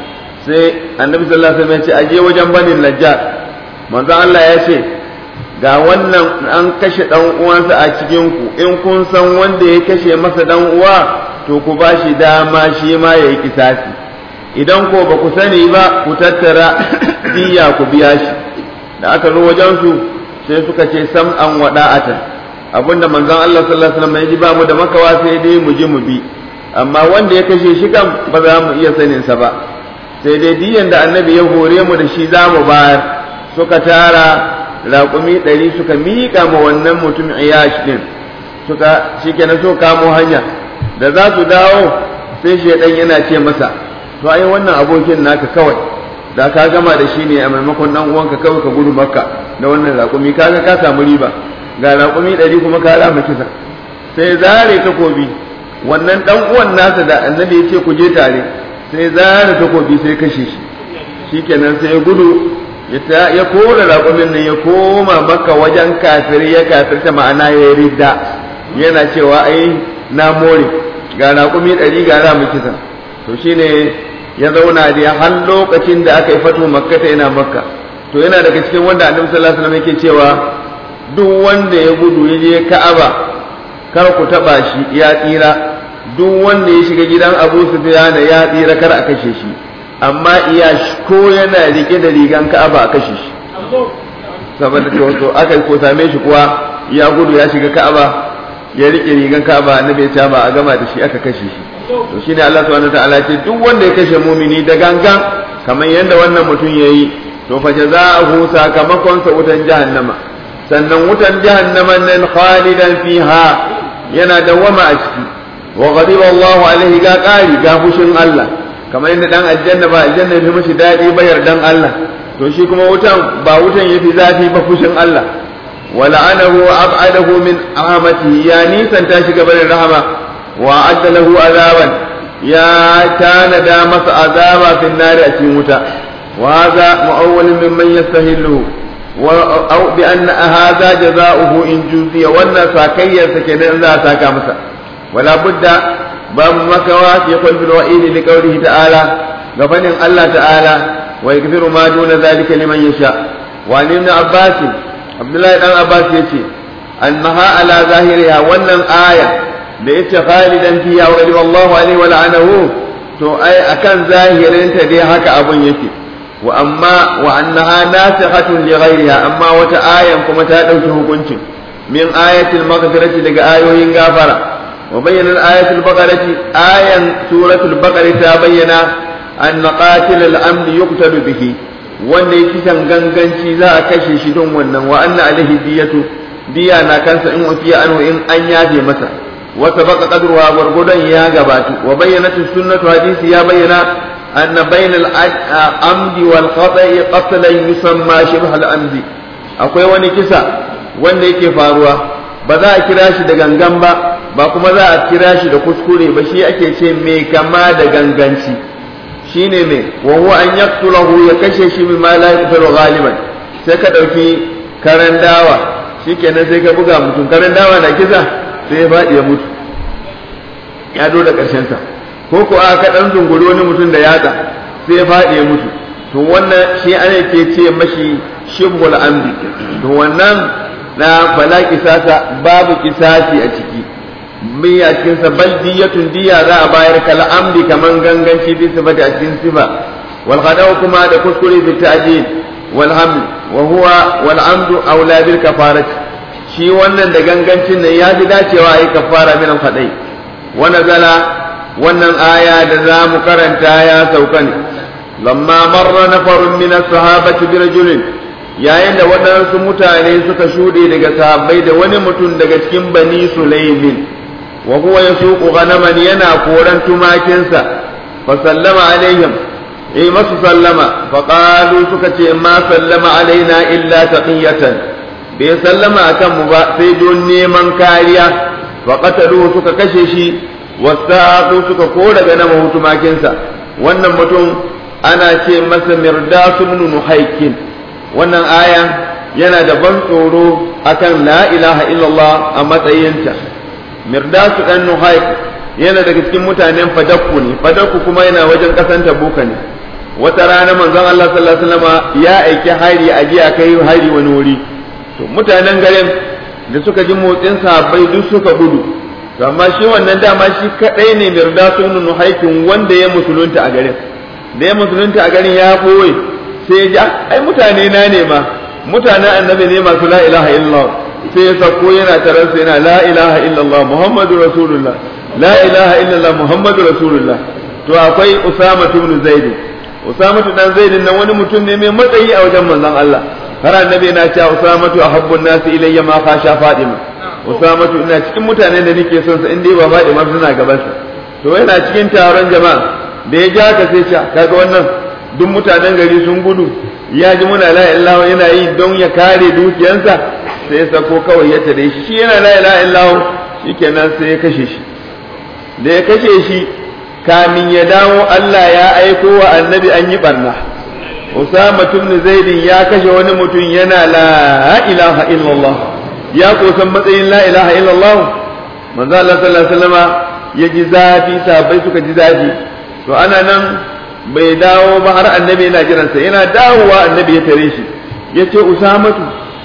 sai annabi sallallahu alaihi wasallam ya ce aje wajen banin najjar manzon Allah ya ce ga wannan an kashe dan uwansa a cikin ku in kun san wanda ya kashe masa dan uwa to ku bashi dama shi ma yayi kisasi idan ko ba ku sani ba ku tattara diya ku biya shi da aka zo wajen su sai suka ce sam an wada'atan abinda manzon Allah sallallahu alaihi wasallam ya ji ba mu da makawa sai dai mu ji mu bi amma wanda ya kashe shi kan ba za mu iya sanin sa ba sai dai diyan da annabi ya hore mu da shi za mu bayar suka tara raƙumi ɗari suka miƙa ma wannan mutum iyash din suka shikenan so kamo hanya da za su dawo sai shaidan yana ce masa to ai wannan abokin naka kawai da ka gama da shi ne a maimakon dan uwanka kawai ka gudu makka da wannan raƙumi kaga ka samu riba ga raƙumi ɗari kuma ka rama kisa sai zare takobi wannan dan uwan nasa da annabi ya ce ku je tare sai zare takobi sai kashe shi shikenan sai ya gudu ya kora raƙumin nan ya koma makka wajen kafiri ya kafirta ma'ana ya ridda yana cewa ai na more ga raƙumi ɗari ga rama kisa to shine ya zauna da har lokacin da aka yi fatu makka ta yana makka to yana daga cikin wanda annabi sallallahu alaihi wasallam yake cewa duk wanda ya gudu ya je ka'aba kar ku taba shi ya tsira duk wanda ya shiga gidan Abu Sufyan ya tsira kar a kashe shi amma iya ko yana rike da rigan ka'aba a kashe shi saboda to aka ko same shi kuwa ya gudu ya shiga ka'aba ya rike rigan ka'aba annabi ya ce ba a gama da shi aka kashe shi to shine Allah subhanahu wataala ce duk wanda ya kashe mumini da gangan kamar yadda wannan mutum yayi to fa jazaohu sakamakon sa wutan jahannama sannan wutan jahannama nan khalidan fiha yana dawama a ciki wa ghadiba Allahu alaihi ga qari ga fushin Allah kamar yadda dan aljanna ba aljanna ya mishi dadi ba yardan Allah to shi kuma wutan ba wutan yafi zafi ba fushin Allah ولعنه وأبعده من رحمته يا نيسان تاشي قبل الرحمة وأعد له عذابا يا كان دامس عذابا في النار أتيموتا وهذا مؤول ممن يستهله أو بأن هذا جزاؤه إن جزي وأن ساكيا سكنا لا ساكا مسا ولا بد باب مكوى في قلب الوئيد لقوله تعالى غفن الله تعالى ويغفر ما دون ذلك لمن يشاء وعن ابن عباس عبد الله بن عباس يتي أنها على ظاهرها وأن آية da yace khalidan fiha wa ghadiba Allahu alaihi wa la'anahu to ai akan zahirin ta dai haka abun yake wa amma wa annaha nasikhatun li ghayriha amma wata ayan kuma ta dauki hukuncin min ayatil maghfirati daga ayoyin gafara wa bayyana ayatul baqarati ayan suratul baqara ta bayyana an qatil al-amn yuqtalu bihi wanda ya kisan ganganci za a kashe shi don wannan wa anna alaihi diyatu diya na kansa in ufiya anhu in an yaje masa wa sabaqa qadruha gurgudan ya gabatu wa bayyana sunnatu hadisi ya bayyana anna bainal amdi wal khata'i qatlan yusamma shibh al amdi akwai wani kisa wanda yake faruwa ba za a kira shi da gangan ba ba kuma za a kira shi da kuskure ba shi ake ce mai kama da ganganci shine me wa huwa an yaqtulahu ya kashe shi bima la yaqtulu ghaliban sai ka dauki karan dawa shikenan sai ka buga mutum karan dawa na kisa sai ya faɗi ya mutu ya do da karshen sa ko ko a ka dan zunguri wani mutum da yatsa sai ya faɗi ya mutu to wannan shi ana ke ce mashi shibhul amdi to wannan na fala kisasa babu kisasi a ciki biya cikin sa bal diyatun diya za a bayar kal amdi kaman ganganci bi sifati a cikin sifa wal khadaw kuma da kuskure bi ta'dil wal haml wa huwa wal amdu aula bil kafarat shi wannan da gangancin nan ya fi dacewa ai kafara min al khadai wa nazala wannan aya da za mu karanta ya sauka ne lamma marra nafarun min as-sahabati bi rajulin yayin da waɗansu mutane suka shuɗe daga sahabbai da wani mutum daga cikin bani sulaimin wa huwa yasuqu ghanaman yana koran tumakinsa fa sallama alaihim eh masu sallama fa qalu suka ce ma sallama alaina illa taqiyatan bai sallama akan mu ba sai don neman kariya fa qatalu suka kashe shi wasaqu suka kora ganama tumakinsa wannan mutum ana ce masa mirdasu ibn nuhaykin wannan aya yana da ban tsoro akan la ilaha illallah a matsayinta mirdasu dan nuhayk yana daga cikin mutanen fadakku ne fadakku kuma yana wajen kasan tabuka ne wata rana manzon Allah sallallahu alaihi wasallam ya aiki hari a jiya kai hari wani wuri to mutanen garin da suka ji motsin sahabbai duk suka gudu to amma shi wannan dama shi kadai ne mirdasu ibn nuhaykin wanda ya musulunta a garin da ya musulunta a garin ya boye sai ya ji ai mutane na ne ma mutanen annabi ne masu la ilaha illallah sai ya sako yana tarar yana la ilaha illallah muhammadu rasulullah la ilaha illallah muhammadu rasulullah to akwai usama ibn zaid usama dan zaid nan wani mutum ne mai matsayi a wajen manzon Allah har annabi yana cewa usama tu ahabbun nasi ilayya ma khasha fadima usama ina cikin mutanen da nake son sa inda ba fadima suna gaban sa to yana cikin taron jama'a da ya ja ka sai ce kaga wannan duk mutanen gari sun gudu ya ji muna la ilaha yana yi don ya kare dukiyansa sai ya sako kawai ya tare shi shi yana la ilaha illallah shikenan sai ya kashe shi da ya kashe shi kamin ya dawo Allah ya aiko wa annabi an yi barna Usama ibn Zaid ya kashe wani mutum yana la ilaha illallah ya kosan matsayin la ilaha illallah manzo Allah sallallahu alaihi wasallama ya ji zafi sabai suka ji zafi to ana nan bai dawo ba har annabi yana jiransa yana dawowa annabi ya tare shi ya ce usamatu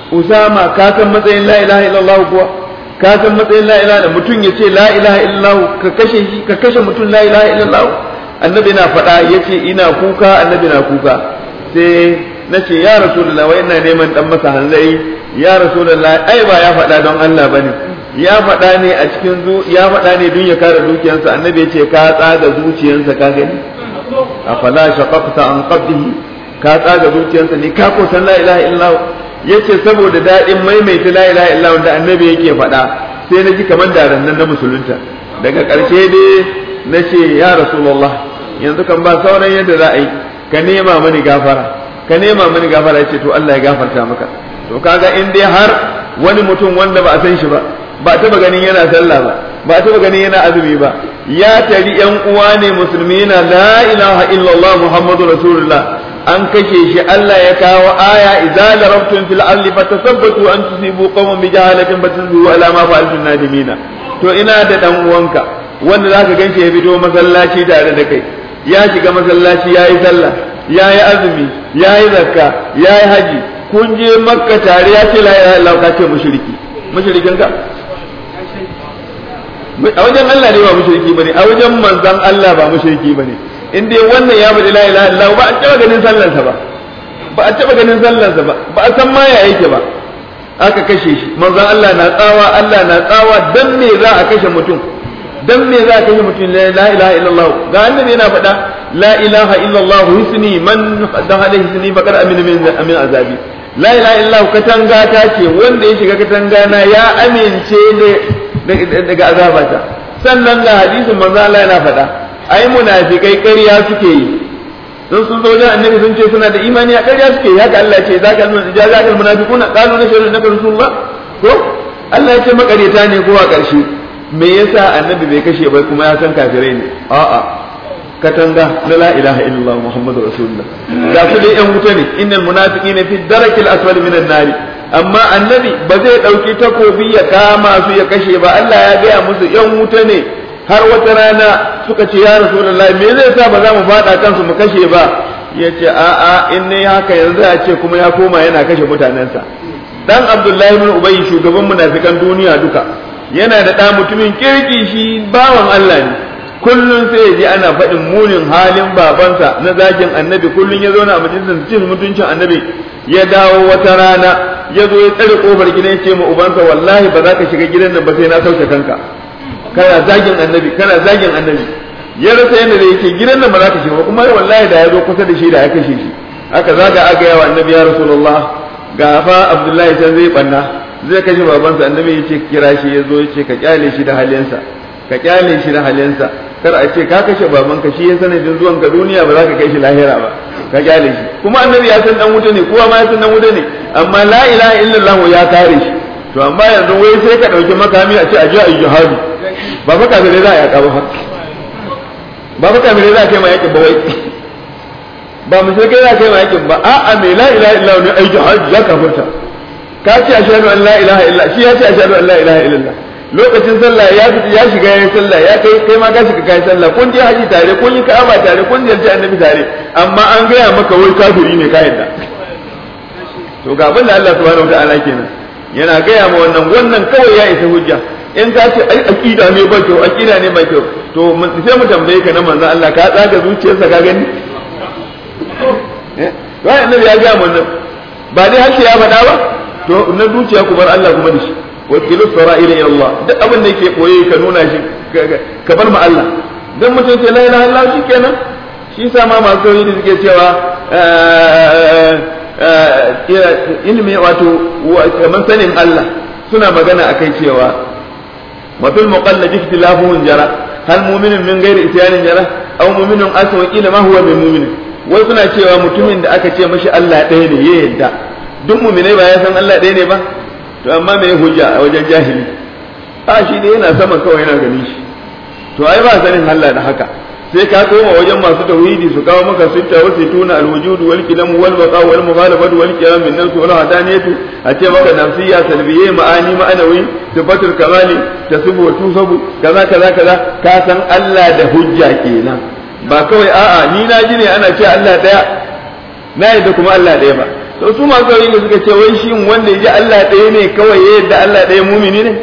usama ka san matsayin la ilaha illallah kuwa ka san matsayin la ilaha mutum ya ce la ilaha illallah ka kashe shi ka kashe mutum la ilaha illallah annabi na faɗa ya ce ina kuka annabi na kuka sai na ce ya rasulullah wai ina neman dan masa hanzari ya rasulullah ai ba ya faɗa don Allah bane ya faɗa ne a cikin ya faɗa ne don ya kare dukiyarsa annabi ya ce ka tsaga zuciyarsa ka gani afala shaqaqta an qabdihi ka tsaga zuciyarsa ne ka ko san la ilaha illallah yace saboda dadin maimaita la ilaha illallah wanda annabi yake faɗa sai na ji kamar da nan na musulunta daga ƙarshe dai na ce ya rasulullah yanzu kan ba sauran yadda za a yi ka nema mani gafara ka nema mani gafara yace to Allah ya gafarta maka to kaga in dai har wani mutum wanda ba a san shi ba ba taba ganin yana sallah ba ba taba ganin yana azumi ba ya tari yan uwa ne musulmi yana la ilaha illallah muhammadu rasulullah an kashe shi Allah ya kawo aya idza larabtum fil ardi fatasabbatu an tusibu qawman bi jahalatin fatasbihu ala ma fa'altum nadimina to ina da dan uwanka wanda zaka ganshi ya fito masallaci tare da kai ya shiga masallaci yayi sallah yayi azumi yayi zakka yayi haji kun je makka tare ya ce la ilaha illallah ka ce mushriki mushrikin ka a wajen Allah ne ba mushriki bane a wajen manzon Allah ba mushriki bane in dai wannan ya bada la ilaha illallah ba a taba ganin sallarsa ba ba a taba ganin sallarsa ba ba a san ma ya yake ba aka kashe shi manzon Allah na tsawa Allah na tsawa dan me za a kashe mutum dan me za ka yi mutum la ilaha illallah ga annabi yana faɗa la ilaha illallah hisni man dakhala hisni faqad amina min amin azabi la ilaha illallah katanga ta ce wanda ya shiga katanga na ya amince daga azabata sannan ga hadisin manzo Allah yana faɗa ai munafikai ƙarya suke yi sun sun zo wajen annabi sun ce suna da imani a ƙarya suke yi haka Allah ya ce zaka zaka munafiquna qalu nashhadu annaka rasulullah ko Allah ya ce makareta ne ko a ƙarshe me yasa annabi bai kashe ba kuma ya san kafirai ne a'a katanga na la ilaha illallah muhammadu rasulullah ga su dai yan wuta ne innal munafiqina fi darakil asfal minan nari amma annabi ba zai dauki takobi ya kama su ya kashe ba Allah ya gaya musu yan wuta ne har wata rana suka ce ya rasulullahi me zai sa ba za mu fada kansu mu kashe ba ya ce a'a in ne haka yanzu a ce kuma ya koma yana kashe mutanensa dan abdullahi bin ubay shugaban munafikan duniya duka yana da ɗa mutumin kirki shi bawan Allah ne kullum sai ya ji ana faɗin munin halin babansa na zagin annabi kullum ya zauna a majalisar cin mutuncin annabi ya dawo wata rana ya zo ya tsare kofar gidan ya ce ma ubansa wallahi ba za ka shiga gidan nan ba sai na sauke kanka kana zagin annabi kana zagin annabi ya rasa yadda da yake gidan nan ba za ka shiga ba kuma wallahi da ya zo kusa da shi da ya kashe shi aka zaga aga yawa annabi ya rasulullah ga fa abdullahi can zai banna zai kashe babansa annabi ya ce kira shi ya zo ya ce ka kyale shi da halinsa ka kyale shi da halinsa kar a ce ka kashe babanka shi ya sanadin zuwan ka duniya ba za ka kai shi lahira ba ka kyale shi kuma annabi ya san dan wuta ne kowa ma ya san dan wuta ne amma la ilaha illallah ya kare shi to amma yanzu wai sai ka dauki makami a ce a je a yi jihadi ba fa kafirai za a yaka ba ba fa kafirai za a kai ma yakin ba wai ba musulmai za a kai ma yakin ba a'a mai la ilaha illallah ne ai jihadi ya kafirta ka ce ashhadu an la ilaha illa shi ya ce ashhadu an la ilaha illallah lokacin sallah ya fita ya shiga yayin sallah ya kai kai ma ka shiga kai sallah kun je haji tare kun yi ka'aba tare kun je annabi tare amma an gaya maka wai kafiri ne ka yadda to ga abin da Allah subhanahu wataala kenan yana gaya ma wannan wannan kawai ya isa hujja in ka ce ai aqida ne ba kyau aqida ne ba kyau to sai mu tambaye ka na manzo Allah ka tsaga zuciyarsa ka gani eh wai annabi ya gaya wannan ba dai harshe ya faɗa ba to na zuciya ku bar Allah kuma da shi wakilu sara'ila ila Allah duk abin da yake koye ka nuna shi ka bar ma Allah dan mutum ce la ilaha illallah shikenan shi sa ma masu yi da suke cewa ilmi wato kamar sanin Allah suna magana akai cewa mafil muqallad ikhtilafuhum jara hal mu'minun min ghairi isyanin jara aw mu'minun aswa qila ma huwa min mu'minin wai suna cewa mutumin da aka ce mashi Allah ɗaya ne ya yadda duk mu'minai ba ya san Allah ɗaya ne ba to amma me hujja a wajen jahili a shi ne yana sama kawai yana gani shi to ai ba sanin Allah da haka sai ka koma wajen masu tauhidi su kawo maka sitta wa situna alwujud wal kilam wal baqa wal mukhalafatu wal qiyam min nafsi wal hadaniyatu a ce maka nafsiyya salbiyye ma'ani ma'anawi sifatul kamali tasubu wa tusabu kaza kaza kaza ka san Allah da hujja kenan ba kawai a'a ni na ji ne ana ce Allah daya na yadda kuma Allah daya ba to su masu da suka ce wai shin wanda ya ji Allah ɗaya ne kawai ya yadda Allah ɗaya mumini ne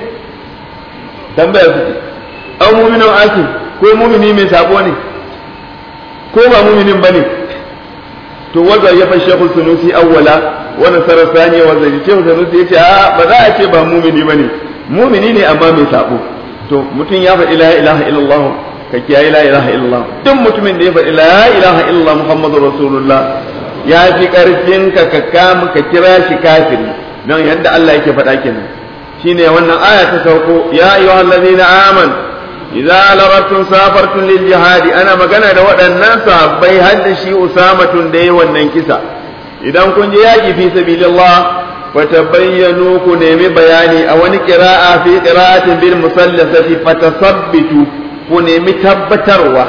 tambaya suke an muminin asi ko mumini mai sabo ne ko ba muminin ba ne to wanda ya fashe ku sunusi awwala wa nasara sani wa zai ce sunusi yace a ba za a ce ba mumini bane mumini ne amma mai sabo to mutum ya faɗi la ilaha illallah ka kiyaye la ilaha illallah duk mutumin da ya faɗi la ilaha illallah muhammadur rasulullah ya fi ƙarfin ka ka kama ka kira shi kafiri don yadda Allah yake faɗa kenan shine wannan aya ta sauko ya ayyuhal ladina aman idza larabtum safartum lil jihad ana magana da waɗannan sahabbai har da shi usamatun da yayi wannan kisa idan kun je yaki fi sabilillah fatabayyanu ku nemi bayani a wani qira'a fi qira'atin bil musallasati fatasabbitu ku nemi tabbatarwa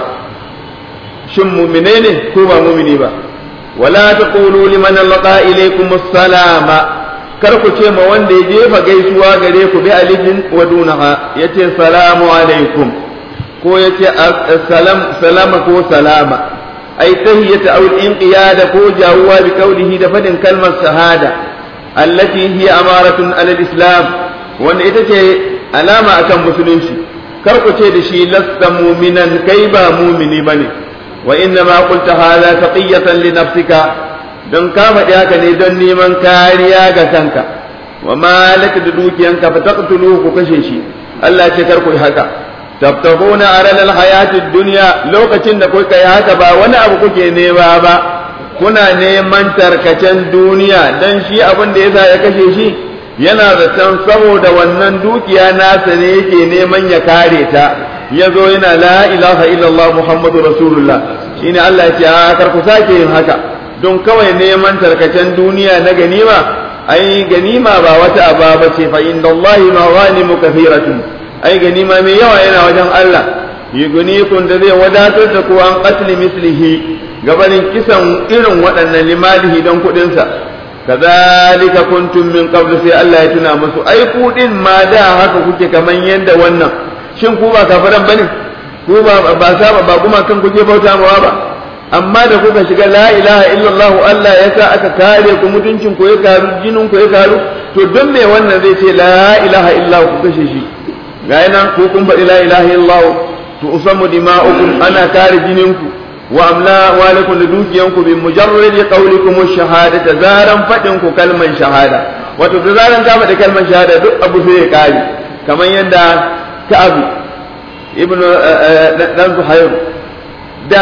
shin mu'mine ne ko ba mu'mini ba ولا تقولوا لمن لقى إليكم السلام karku ce ma wanda ya jefa gaisuwa gare ku bi alifin wa dunaha yace salamu alaikum ko yace salam salama ko salama ai tahiyata aw inqiyada ko jawuwa bi qawlihi da fadin kalmar shahada allati hiya amaratun ala islam wanda ita ce alama akan musulunci karku ce da shi lasta mu'minan kai ba mu'mini bane وإنما قلت هذا تقية لنفسك don ka faɗi haka ne don neman kariya ga kanka wa malaka da dukiyanka fa taqtulu ku kashe shi Allah ce kar ku haka tabtaguna aralal hayatid dunya lokacin da kuka yi haka ba wani abu kuke nema ba kuna neman tarkacen duniya dan shi abin da yasa ya kashe shi yana zaton saboda wannan dukiya nasa ne yake neman ya kare ta ya zo yana la ilaha illallah muhammadu rasulullah shine Allah ya ce a kar ku sake yin haka don kawai neman tarkacen duniya na ganima ai ganima ba wata aba ba ce fa inda Allah maghanimu kathiratun ai ganima mai yawa yana wajen Allah yugunikum da zai wadatar da ku an qatli mislihi gabanin kisan irin waɗannan limalihi don kuɗinsa kazalika kuntum min qabl sai Allah ya tuna musu ai ku din ma da haka kuke kaman yanda wannan shin ku ba kafiran bane ku ba ba saba ba kuma kan kuke bauta mawa ba amma da kuka shiga la ilaha illallah Allah ya sa aka kare ku mutuncin ku ya karu jinin ku ya karu to don me wannan zai ce la ilaha illallah ku kashe shi ga nan ko kun faɗi la ilaha illallah to usammu dima'ukum ana kare jinin ku wa amla walakum da dukiyanku bi mujarrad qawlikum shahadata zaran fadin ku kalman shahada wato da zaran ka faɗi kalman shahada duk abu sai ya kare kamar yadda Ka'ab ibn dan Zuhair da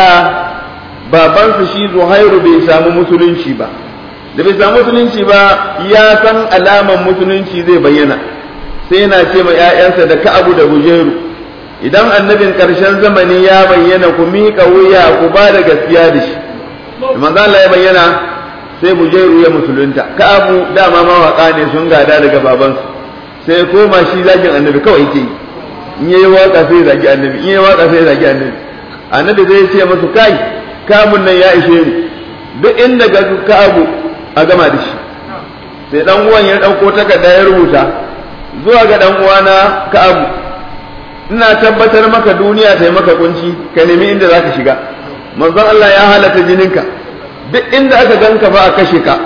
babansa shi Zuhairu bai samu musulunci ba da bai samu musulunci ba ya san alaman musulunci zai bayyana sai yana ce ma 'ya'yansa da Ka'abu da Hujairu idan annabin ƙarshen zamani ya bayyana ku miƙa wuya ku ba da gaskiya da shi manzo Allah ya bayyana sai Bujairu ya musulunta Ka'abu dama mawaka ne sun gada daga babansu sai koma shi zakin annabi kawai yake yi in yayi waka sai zagi annabi in yayi waka sai zagi annabi annabi zai ce masu kai kamun nan ya ishe ni duk inda ga Ka'abu a gama da shi sai dan uwan ya dauko takarda ya rubuta zuwa ga dan uwana Ka'abu ina tabbatar maka duniya ta yi maka kunci ka nemi inda za ka shiga manzon Allah ya halatta jininka duk inda aka ganka ba a kashe ka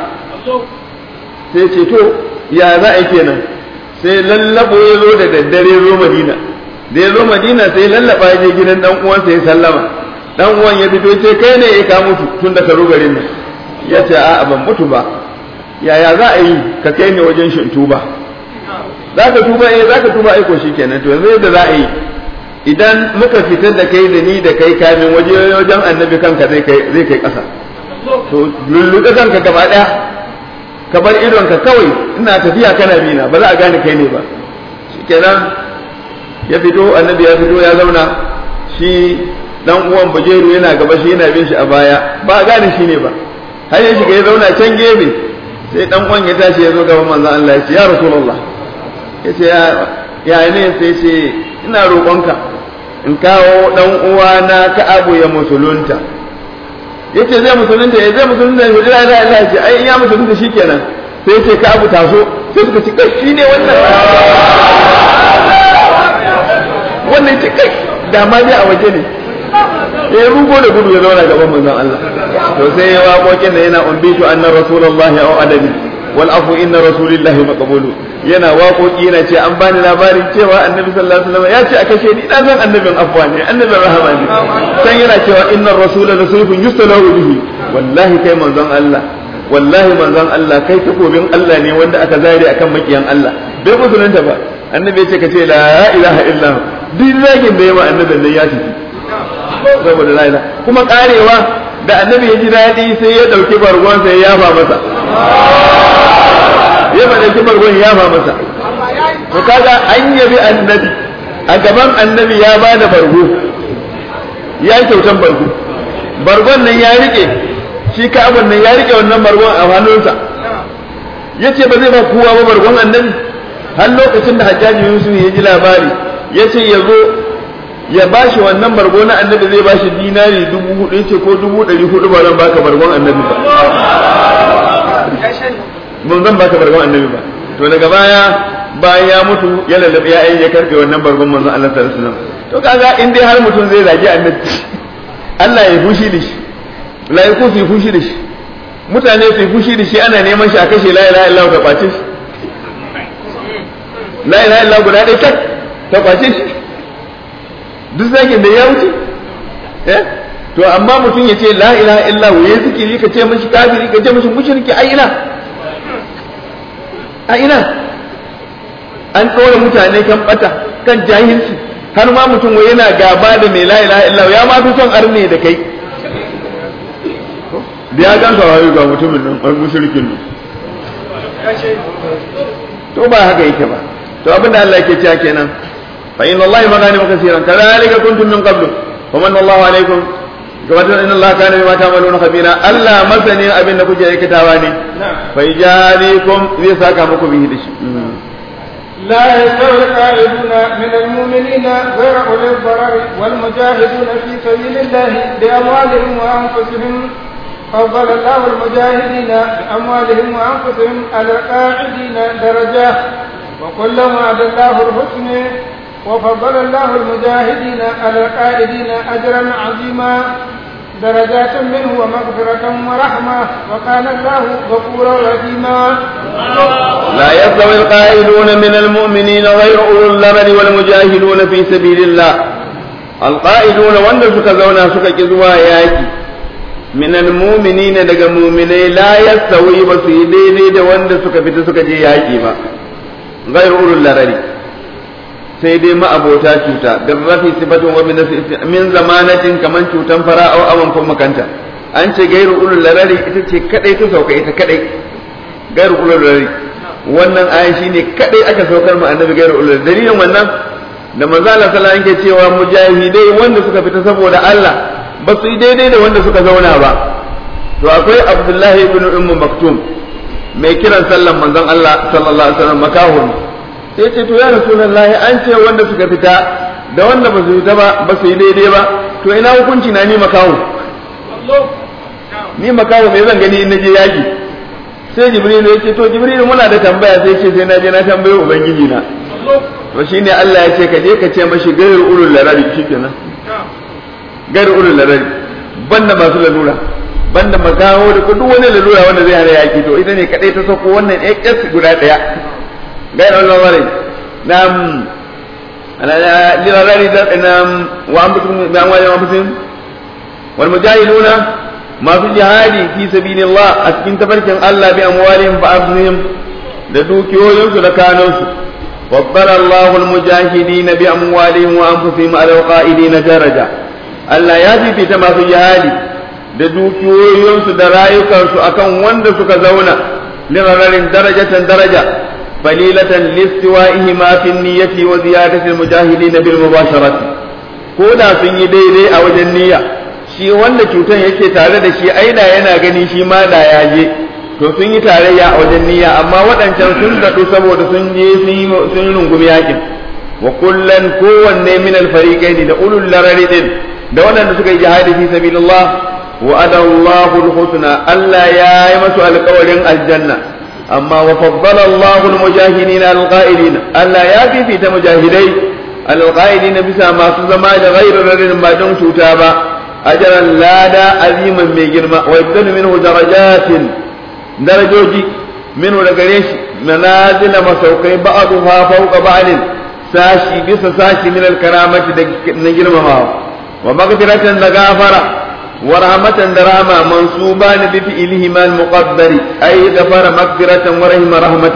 sai ce to ya za a yi kenan sai lallabo ya zo da daddare zo madina da ya zo madina sai lallaba ya je gidan dan uwansa ya sallama dan uwan ya fito ce kai ne ya ka mutu tun da ka zo garin nan ya ce a'a ban mutu ba yaya za a yi ka kai ni wajen shin tuba za ka tuba eh za ka tuba aiko shi kenan to yanzu yadda za a yi idan muka fitar da kai da ni da kai kamin waje wajen annabi kanka zai kai zai kai ƙasa to lulluɗe kanka gaba ɗaya ka bar idonka kawai ina tafiya kana bina ba za a gane kai ne ba shikenan ya fito annabi ya fito ya zauna shi dan uwan bujeru yana gaba shi yana bin shi a baya ba a gane shi ne ba har ya shiga ya zauna can gefe sai dan uwan ya tashi ya zo gaban manzon Allah ya ce ya rasulullah ya ce ya ne sai ce ina roƙonka in kawo ɗan uwana ka abu ya musulunta ya ce zai musulunta ya zai musulunta ya jira da Allah ce ai ya musulunta shikenan sai ya ce ka abu taso sai suka ci kai shine wannan wannan ce kai da ma dai a waje ne ya rugo da gudu ya zauna gaban manzon Allah to sai ya waƙoƙin da yana umbitu annar rasulullahi au adabi wal afu inna rasulillahi maqbulu yana waƙoƙi yana ce an bani labarin cewa annabi sallallahu alaihi wasallam ya ce a kashe ni dan san annabin afwa ne annabin rahama ne san yana cewa inna rasula lasayfun yustalahu bihi wallahi kai manzon Allah wallahi manzon Allah kai takobin Allah ne wanda aka zare akan makiyan Allah bai musulunta ba annabi ya ce ka ce la ilaha illa duk zagin da yawa annabin nan ya tafi saboda la ilaha kuma karewa da annabi ya ji daɗi sai ya ɗauki bargon sai ya yafa masa ya faɗa kimar wani ya ba masa to kaga an yabi annabi a gaban annabi ya ba da bargo ya kyautan bargo bargon nan ya rike shi ka'abun nan ya rike wannan bargon a hannunsa ya ce ba zai ba kowa ba bargon annabi har lokacin da hajjaji yusuf ya ji labari ya ce ya zo ya ba shi wannan bargo na annabi zai ba shi dinari dubu hudu ya ce ko dubu ɗari hudu ba zan baka bargon annabi ba mun zan baka bargon annabi ba to daga baya bayan ya mutu ya lallabe ya ya karbe wannan bargon manzon Allah sallallahu alaihi wasallam to kaga in dai har mutum zai zagi annabi Allah ya fushi da shi laiku su fushi da shi mutane su fushi da shi ana neman shi a kashe la ilaha illallah ta kwace shi la ilaha illallah guda ɗaya tak ta kwace shi duk zagin da ya wuce eh to amma mutum ya ce la ilaha illallah ya zikiri ka ce mishi kafiri ka ce mishi mushriki ai ina a ina an ɗora mutane kan ɓata kan jahilci har ma mutum wai yana gaba da mai la ilaha illa ya ma fi son arne da kai da ya ganka wayo ga mutumin nan wani mushrikin nan to ba haka yake ba to abinda Allah yake cewa kenan fa inna Allah maghanim kaseeran kadhalika kuntum min qablu fa manna Allahu alaikum gabatar inna Allah kana bima ta'maluna khabira Allah masani abin da kuke aikatawa ne fa yajalikum zai saka muku bihi da shi لا يستوي القاعدون من المؤمنين غير أولي الضرر والمجاهدون في سبيل الله بأموالهم وأنفسهم فضل الله المجاهدين بأموالهم وأنفسهم على القاعدين درجة وكل وعد الله الحسن وفضل الله المجاهدين على القائدين أجرا عظيما درجات منه ومغفرة ورحمة وكان الله غفورا رحيما لا يستوي القائلون من المؤمنين غير أولو الضرر والمجاهدون في سبيل الله القائلون وند سكا زونا سكا كزوا ياكي من المؤمنين daga mu'minai la yastawi ba su yi daidai da wanda suka fita suka je yaki ba غير أولو الضرر sai dai ma'abota cuta da rafi sifatun wa min zamanatin kaman cutan fara au awan ko makanta an ce gairu ulul larari ita ce kadai ta sauka ita kadai gairu ulul larari wannan ayan shine kadai aka saukar mu annabi gairu ulul dalilin wannan da manzo Allah sallallahu alaihi wasallam cewa mujahidai wanda suka fita saboda Allah ba su yi daidai da wanda suka zauna ba to akwai Abdullahi ibn Ummu Maktum mai kiran sallan manzon Allah sallallahu alaihi wasallam makahun sai ce to ya rasulullahi an ce wanda suka fita da wanda ba su fita ba ba su yi daidai ba to ina hukunci na ni makaho ni makaho me zan gani in naje yaki sai jibril ya ce to jibril muna da tambaya sai ce sai na je na tambaye ubangiji na to shine Allah ya ce ka je ka ce mashi gairu ulul larari shikenan gairu ulul larari banda masu lalura banda makaho da duk wani lalura wanda zai hana yaki to ita ne kadai ta sauko wannan AS guda daya غير النظري نعم للغير نعم وأنفسهم بأموالهم وأنفسهم والمجاهدون ما في الجهاد في سبيل الله أسكن تفرك الله بأموالهم وأنفسهم لدوكيوهم لكانوس فضل الله المجاهدين بأموالهم وأنفسهم على القائدين درجة Allah ya fifita masu jihadi da dukiyoyinsu da rayukansu akan wanda suka zauna lirarin darajatan daraja فليلة لاستوائهما في النية وزيادة المجاهدين بالمباشرة كودا sun yi daidai a wajen niyya shi wanda cutan yake tare da shi aida yana gani shi ma da ya je to sun yi tarayya a wajen niyya amma waɗancan sun daɗu saboda sun je sun yi rungumi yakin wa kullan kowanne min alfariqain da ulul larari din da waɗanda suka yi jihadi fi sabilillah wa adallahu alhusna Allah ya yi masu alƙawarin aljanna amma wa faddala Allahu al-mujahidin al-qa'ilin Allah ya fifita mujahidai al-qa'ilin bisa masu zama da ghairu rarin ba don cuta ba ajran lada aziman mai girma wa yabdalu minhu darajatin darajoji minhu da gare shi manazila masaukai ba'dha fawqa ba'din sashi bisa sashi min al-karamati da na girmamawa wa maghfiratan da gafara ورحمة دراما منصوبان بفعلهما المقدر أي غفر مغفرة ورحم رحمة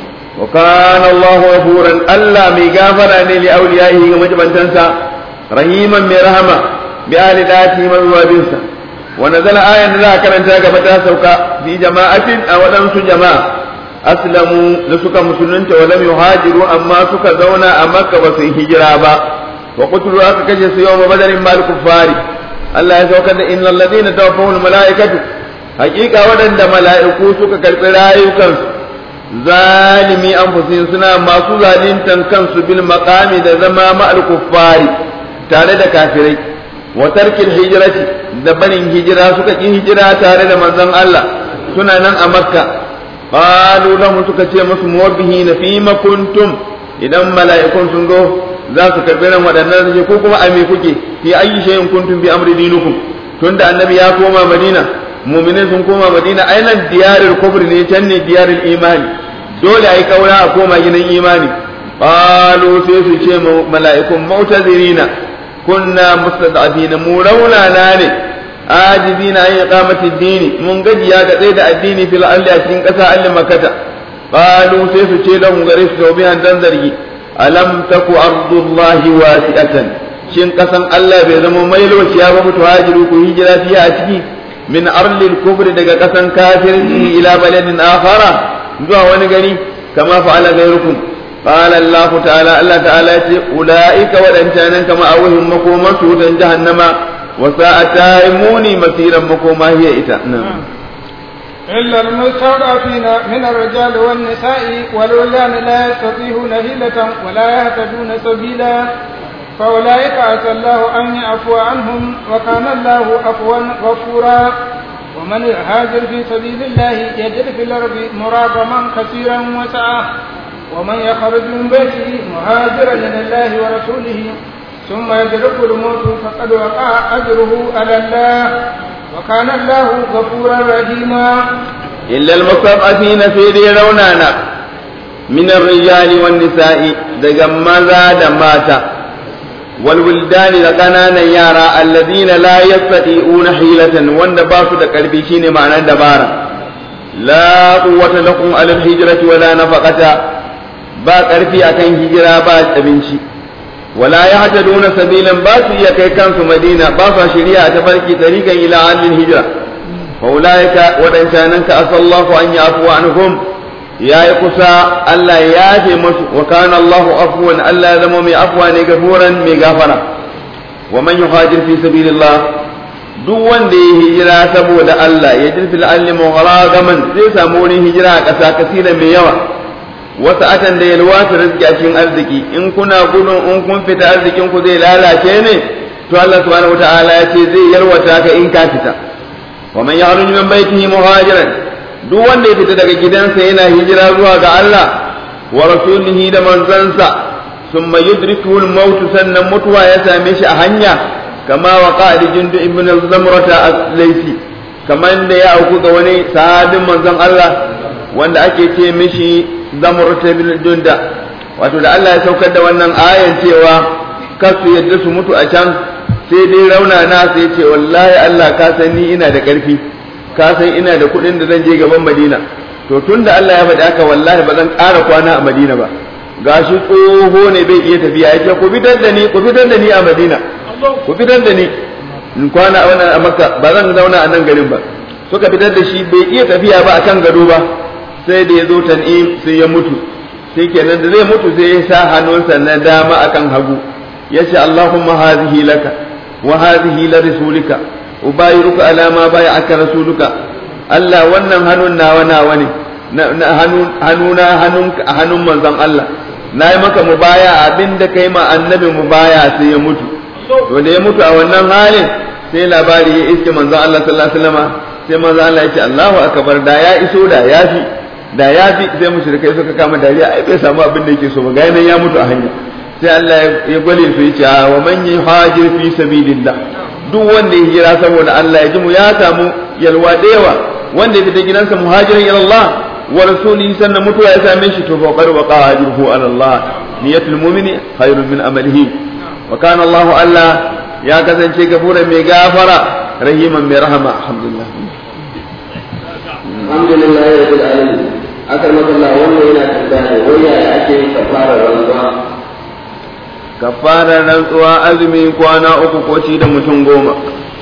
وكان الله غفورا ألا مغافرا لأوليائه ومجبا تنسى رحيما برحمة بآل ذاته وبوابنسا ونزل آية لا كانت تاقبتا سوكا في جماعة أو لمس جماعة أسلموا لسكا مسلمين ولم يهاجروا أما سكا زونا أمك وسي هجرابا وقتلوا أككجس يوم بدر مع الكفار Allah ya saukar da innal ladina tawaffahul malaikatu hakika waɗanda mala'iku suka karɓi rayukansu zalimi anfusihim suna masu zalintan kansu bil maqami da zama ma'al kuffari tare da kafirai wa tarkil hijrati da barin hijira suka ki hijira tare da manzon Allah suna nan a makka qalu lahum suka ce musu muwabbihina fima kuntum idan mala'ikun sun zo za su karɓi ran waɗannan su ko kuma a me kuke fi ayi shay'in kuntum bi amri dinukum tunda annabi ya koma madina mu'minin sun koma madina ainan diyarul kufri ne can ne diyarul imani dole ai kaura a koma gidan imani qalu sai su ce mala'ikun mautazirina kunna mustad'afina mu raunana ne ajizina an iqamati ad-dini mun gajiya ga tsaye da addini fil ardi a cikin ƙasa allin makata qalu sai su ce lahum gare su tawbihan dan zargi alam taku ardullahi wasi'atan shin kasan Allah bai zama mai lokaciya ba mutu hajiru ku hijira fiye a ciki min arlil kufri daga kasan kafirci ila baladin akhara zuwa wani gari kama fa'ala ghayrukum qala Allah ta'ala Allah ta'ala ya ce ulaika wadancanan kama awhum makoman su dan jahannama wa sa'ata muni masiran makoma hiya ita إلا المستضعفين من الرجال والنساء والولدان لا يستطيعون هيلة ولا يهتدون سبيلا فأولئك عسى الله أن يعفو عنهم وكان الله عفوا غفورا ومن يهاجر في سبيل الله يجد في الأرض مراغما كثيرا وسعة ومن يخرج من بيته مهاجرا إلى الله ورسوله ثم يدرك الموت فقد وقع أجره على الله وكان الله غفورا رحيما إلا المستضعفين في دي رونانا من الرجال والنساء دقمزا دماتا والولدان لقنانا يارا الذين لا يستطيعون حيلة وان باسو دا قلبي شيني معنى دبارا لا قوة لكم على الهجرة ولا نفقة با قرفي أكن هجرة با تبنشي ولا يهتدون سبيلا باسو يكي كانسو مدينة باسو شريعة تفرقي طريقا إلى عدل الهجرة فأولئك ودنشانك أسأل الله أن يعفو عنهم ya yi kusa Allah ya yafe musu wa kana Allahu afwan Allah ya zama mai afwa ne gafuran mai gafara wa man yuhajir fi sabilillah duk wanda ya hijira saboda Allah ya jirfi al'alli mugharaman zai samu wurin hijira a ƙasa kasira mai yawa wasu atan da yalwa ta rizki a cikin arziki in kuna gudun in kun fita arzikin ku zai lalace ne to Allah subhanahu wataala ya ce zai yalwata ka in ka fita wa man yahruju min baitihi muhajiran duk wanda ya fita daga gidansa yana hijira zuwa ga Allah wa rasulihi da manzansa summa yudrikuhu al-maut sannan mutuwa ya same shi a hanya kama wa qa'id jundu ibn zamrata as-laysi kaman da ya auku ga wani sahabin manzon Allah wanda ake ce mishi zamrata bin junda wato da Allah ya saukar da wannan ayan cewa kasu yadda su mutu a can sai dai rauna na sai ce wallahi Allah ka san ni ina da ƙarfi ka san ina da kuɗin da zan je gaban Madina to tun da Allah ya faɗi haka wallahi ba zan ƙara kwana a Madina ba gashi tsoho ne bai iya tafiya yake ku fitar da ni ku fitar da ni a Madina ku fitar da ni in kwana a wannan a Makka ba zan zauna a nan garin ba suka fitar da shi bai iya tafiya ba akan gado ba sai da ya zo tan'im sai ya mutu sai kenan da zai mutu sai ya sa hannunsa na dama akan hagu ya ce Allahumma hazihi laka wa hazihi la rasulika ubayiruka ala ma aka rasuluka Allah wannan hannun nawa nawa ne na hannuna hannun hannun manzon Allah na yi maka mubaya abinda kai ma annabi mubaya sai ya mutu to da ya mutu a wannan halin sai labari ya iske manzon Allah sallallahu alaihi wasallam sai manzon Allah ya ce Allahu akbar da ya iso da ya fi da ya fi sai mushrikai suka kama dariya ai bai samu abin da yake so ba ga ya mutu a hanya sai Allah ya gwale su ya ce wa man yuhajir fi sabilillah duk wanda ya hijira saboda Allah ya ji mu ya samu yalwa da yawa wanda ya fita gidansa muhajirin ila Allah wa rasulihi sannan mutuwa ya same shi to fa qad waqa ajruhu ala Allah niyatul mu'mini khairun min amalihi wa kana Allah Allah ya kasance gafuran mai gafara rahiman mai rahama alhamdulillah alhamdulillah rabbil alamin akar makalla wannan yana tambaya wai yaya ake yin kafara rantsuwa kafarar rantsuwa azumi kwana uku ko ci da mutum goma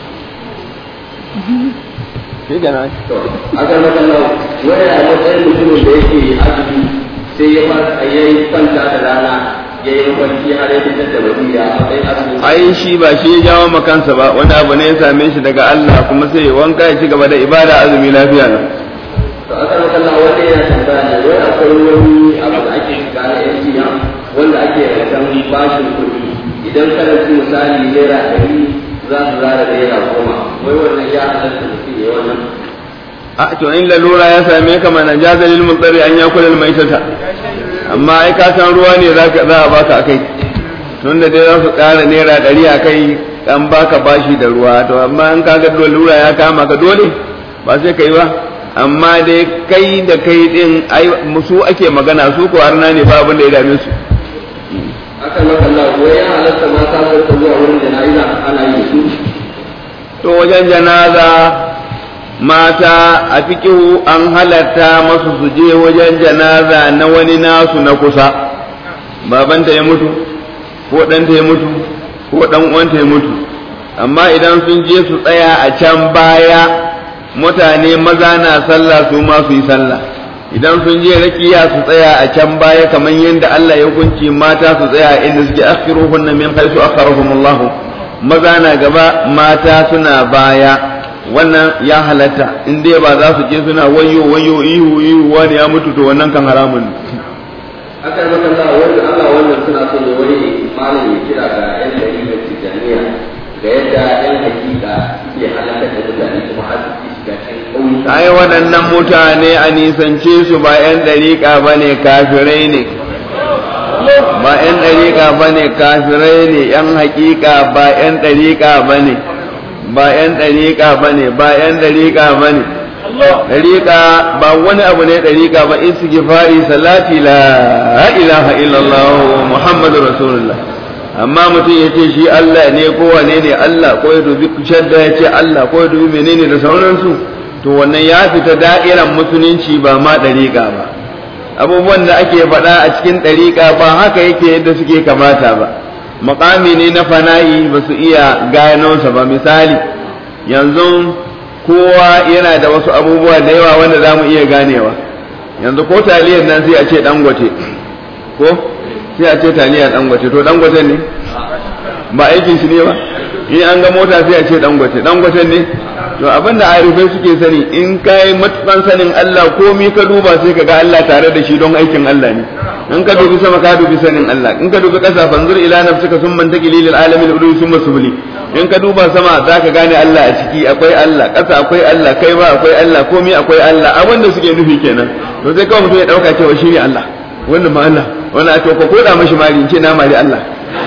shi gana akar makalla wai a matsayin mutumin da yake azumi sai ya fara yayi kwanta da rana ya yi kwanci har ya fitar da wadiya a matsayin azumi ai shi ba shi ya jawo makansa ba wani abu ne ya same shi daga Allah kuma sai ya wanka ya ci gaba da ibada azumi lafiya nan to akar makalla wanda yana tambaya ne wai akwai wani abu da ake shiga na MTN wanda ake rantan bashin kuɗi idan karanci misali naira ɗari za su zara naira goma wai wannan ya halatta mutum ya wannan a to in lalura ya same ka mana jazalil mutsari an yakula maitata amma ai ka san ruwa ne za a baka akai tunda dai za su ƙara naira ɗari a kai an baka bashi da ruwa to amma in ka ga lalura ya kama ka dole ba sai kai ba amma dai kai da kai din ai musu ake magana su ko arna ne ba abin da ya dame su akan makalla wai ya halatta mata su ta zuwa wurin jana'iza ana yi su to wajen janaza mata a fikihu an halatta masu su je wajen janaza na wani nasu na kusa babanta ya mutu ko ɗanta ya mutu ko ɗan uwanta ya mutu amma idan sun je su tsaya a can baya mutane maza na sallah su ma su yi sallah idan sun je rakiya su tsaya a can baya kamar yadda Allah ya hukunci mata su tsaya inda suke akhiruhunna min haythu akharahumullah maza na gaba mata suna baya wannan ya halatta in dai ba za su je suna wayo wayo ihu ihu wani ya mutu to wannan kan haramun ne aka yi maka Allah wannan Allah wannan suna son ya wani malam ya kira ga yan dalilin tijaniya ga yadda yan hakika suke halakar da mutane kuma har su shiga cikin ƙauyuka ai waɗannan mutane a nisance su ba 'yan ɗariƙa ba ne kafirai ne ba 'yan ɗariƙa ba ne kafirai ne 'yan haƙiƙa ba 'yan ɗariƙa ba ne ba 'yan ɗariƙa ba ne ba 'yan ɗariƙa ba ne ɗariƙa ba wani abu ne ɗariƙa ba istighfari salati la ilaha illallah muhammadu rasulullah amma mutum ya ce shi Allah ne ko wane ne Allah ko ya dubi shadda ya ce Allah ko ya dubi menene da sauransu to wannan ya fita da'iran musulunci ba ma ɗariƙa ba abubuwan da ake faɗa a cikin ɗariƙa ba haka yake yadda suke kamata ba makami ne na fana'i ba su iya gano sa ba misali yanzu kowa yana da wasu abubuwa da yawa wanda za mu iya ganewa yanzu ko taliyar nan sai a ce dangote ko sai a ce taliyar dangote to dangote ne ba aikin shi ne ba in an ga mota sai a ce dangote dangote ne to abinda arifai suke sani in kai matukan sanin Allah komi ka duba sai ka ga Allah tare da shi don aikin Allah ne in ka dubi sama ka dubi sanin Allah in ka dubi kasa fanzur ila nafsika summa taqili lil alamin udu summa subli in ka duba sama zaka gane Allah a ciki akwai Allah kasa akwai Allah kai ba akwai Allah komi akwai Allah abinda suke nufi kenan to sai kawai mutum ya dauka cewa shi ne Allah wannan ma Allah wannan a to ko koda mashi mari in ce na mari Allah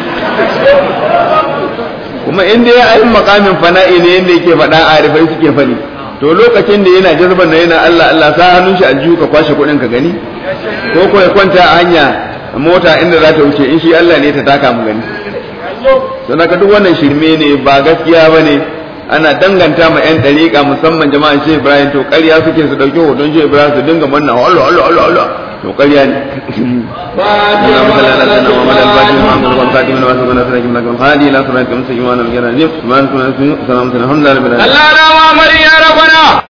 kuma in dai ayin makamin fana'i ne yadda yake faɗa a arifai suke faɗi to lokacin da yana jazban na yana Allah Allah sa hannun shi aljihu ka kwashe kuɗin ka gani ko ko ya kwanta a hanya mota inda za ta wuce in shi Allah ne ta taka mu gani sannan ka duk wannan shirme ne ba gaskiya ba ne ana danganta ma 'yan ɗariƙa musamman jama'an shi Ibrahim to ƙarya suke su ɗauki hoton shi Ibrahim su dinga manna Allah Allah Allah Allah to ƙarya ne اللهم صل على سيدنا محمد الفاتح محمد والخاتم لما سبق نصر لك الهادي الى صراط المستقيم وعلى اله وصحبه وسلم سبحانك اللهم وبحمدك الحمد لله رب العالمين Allah na wa ya rabana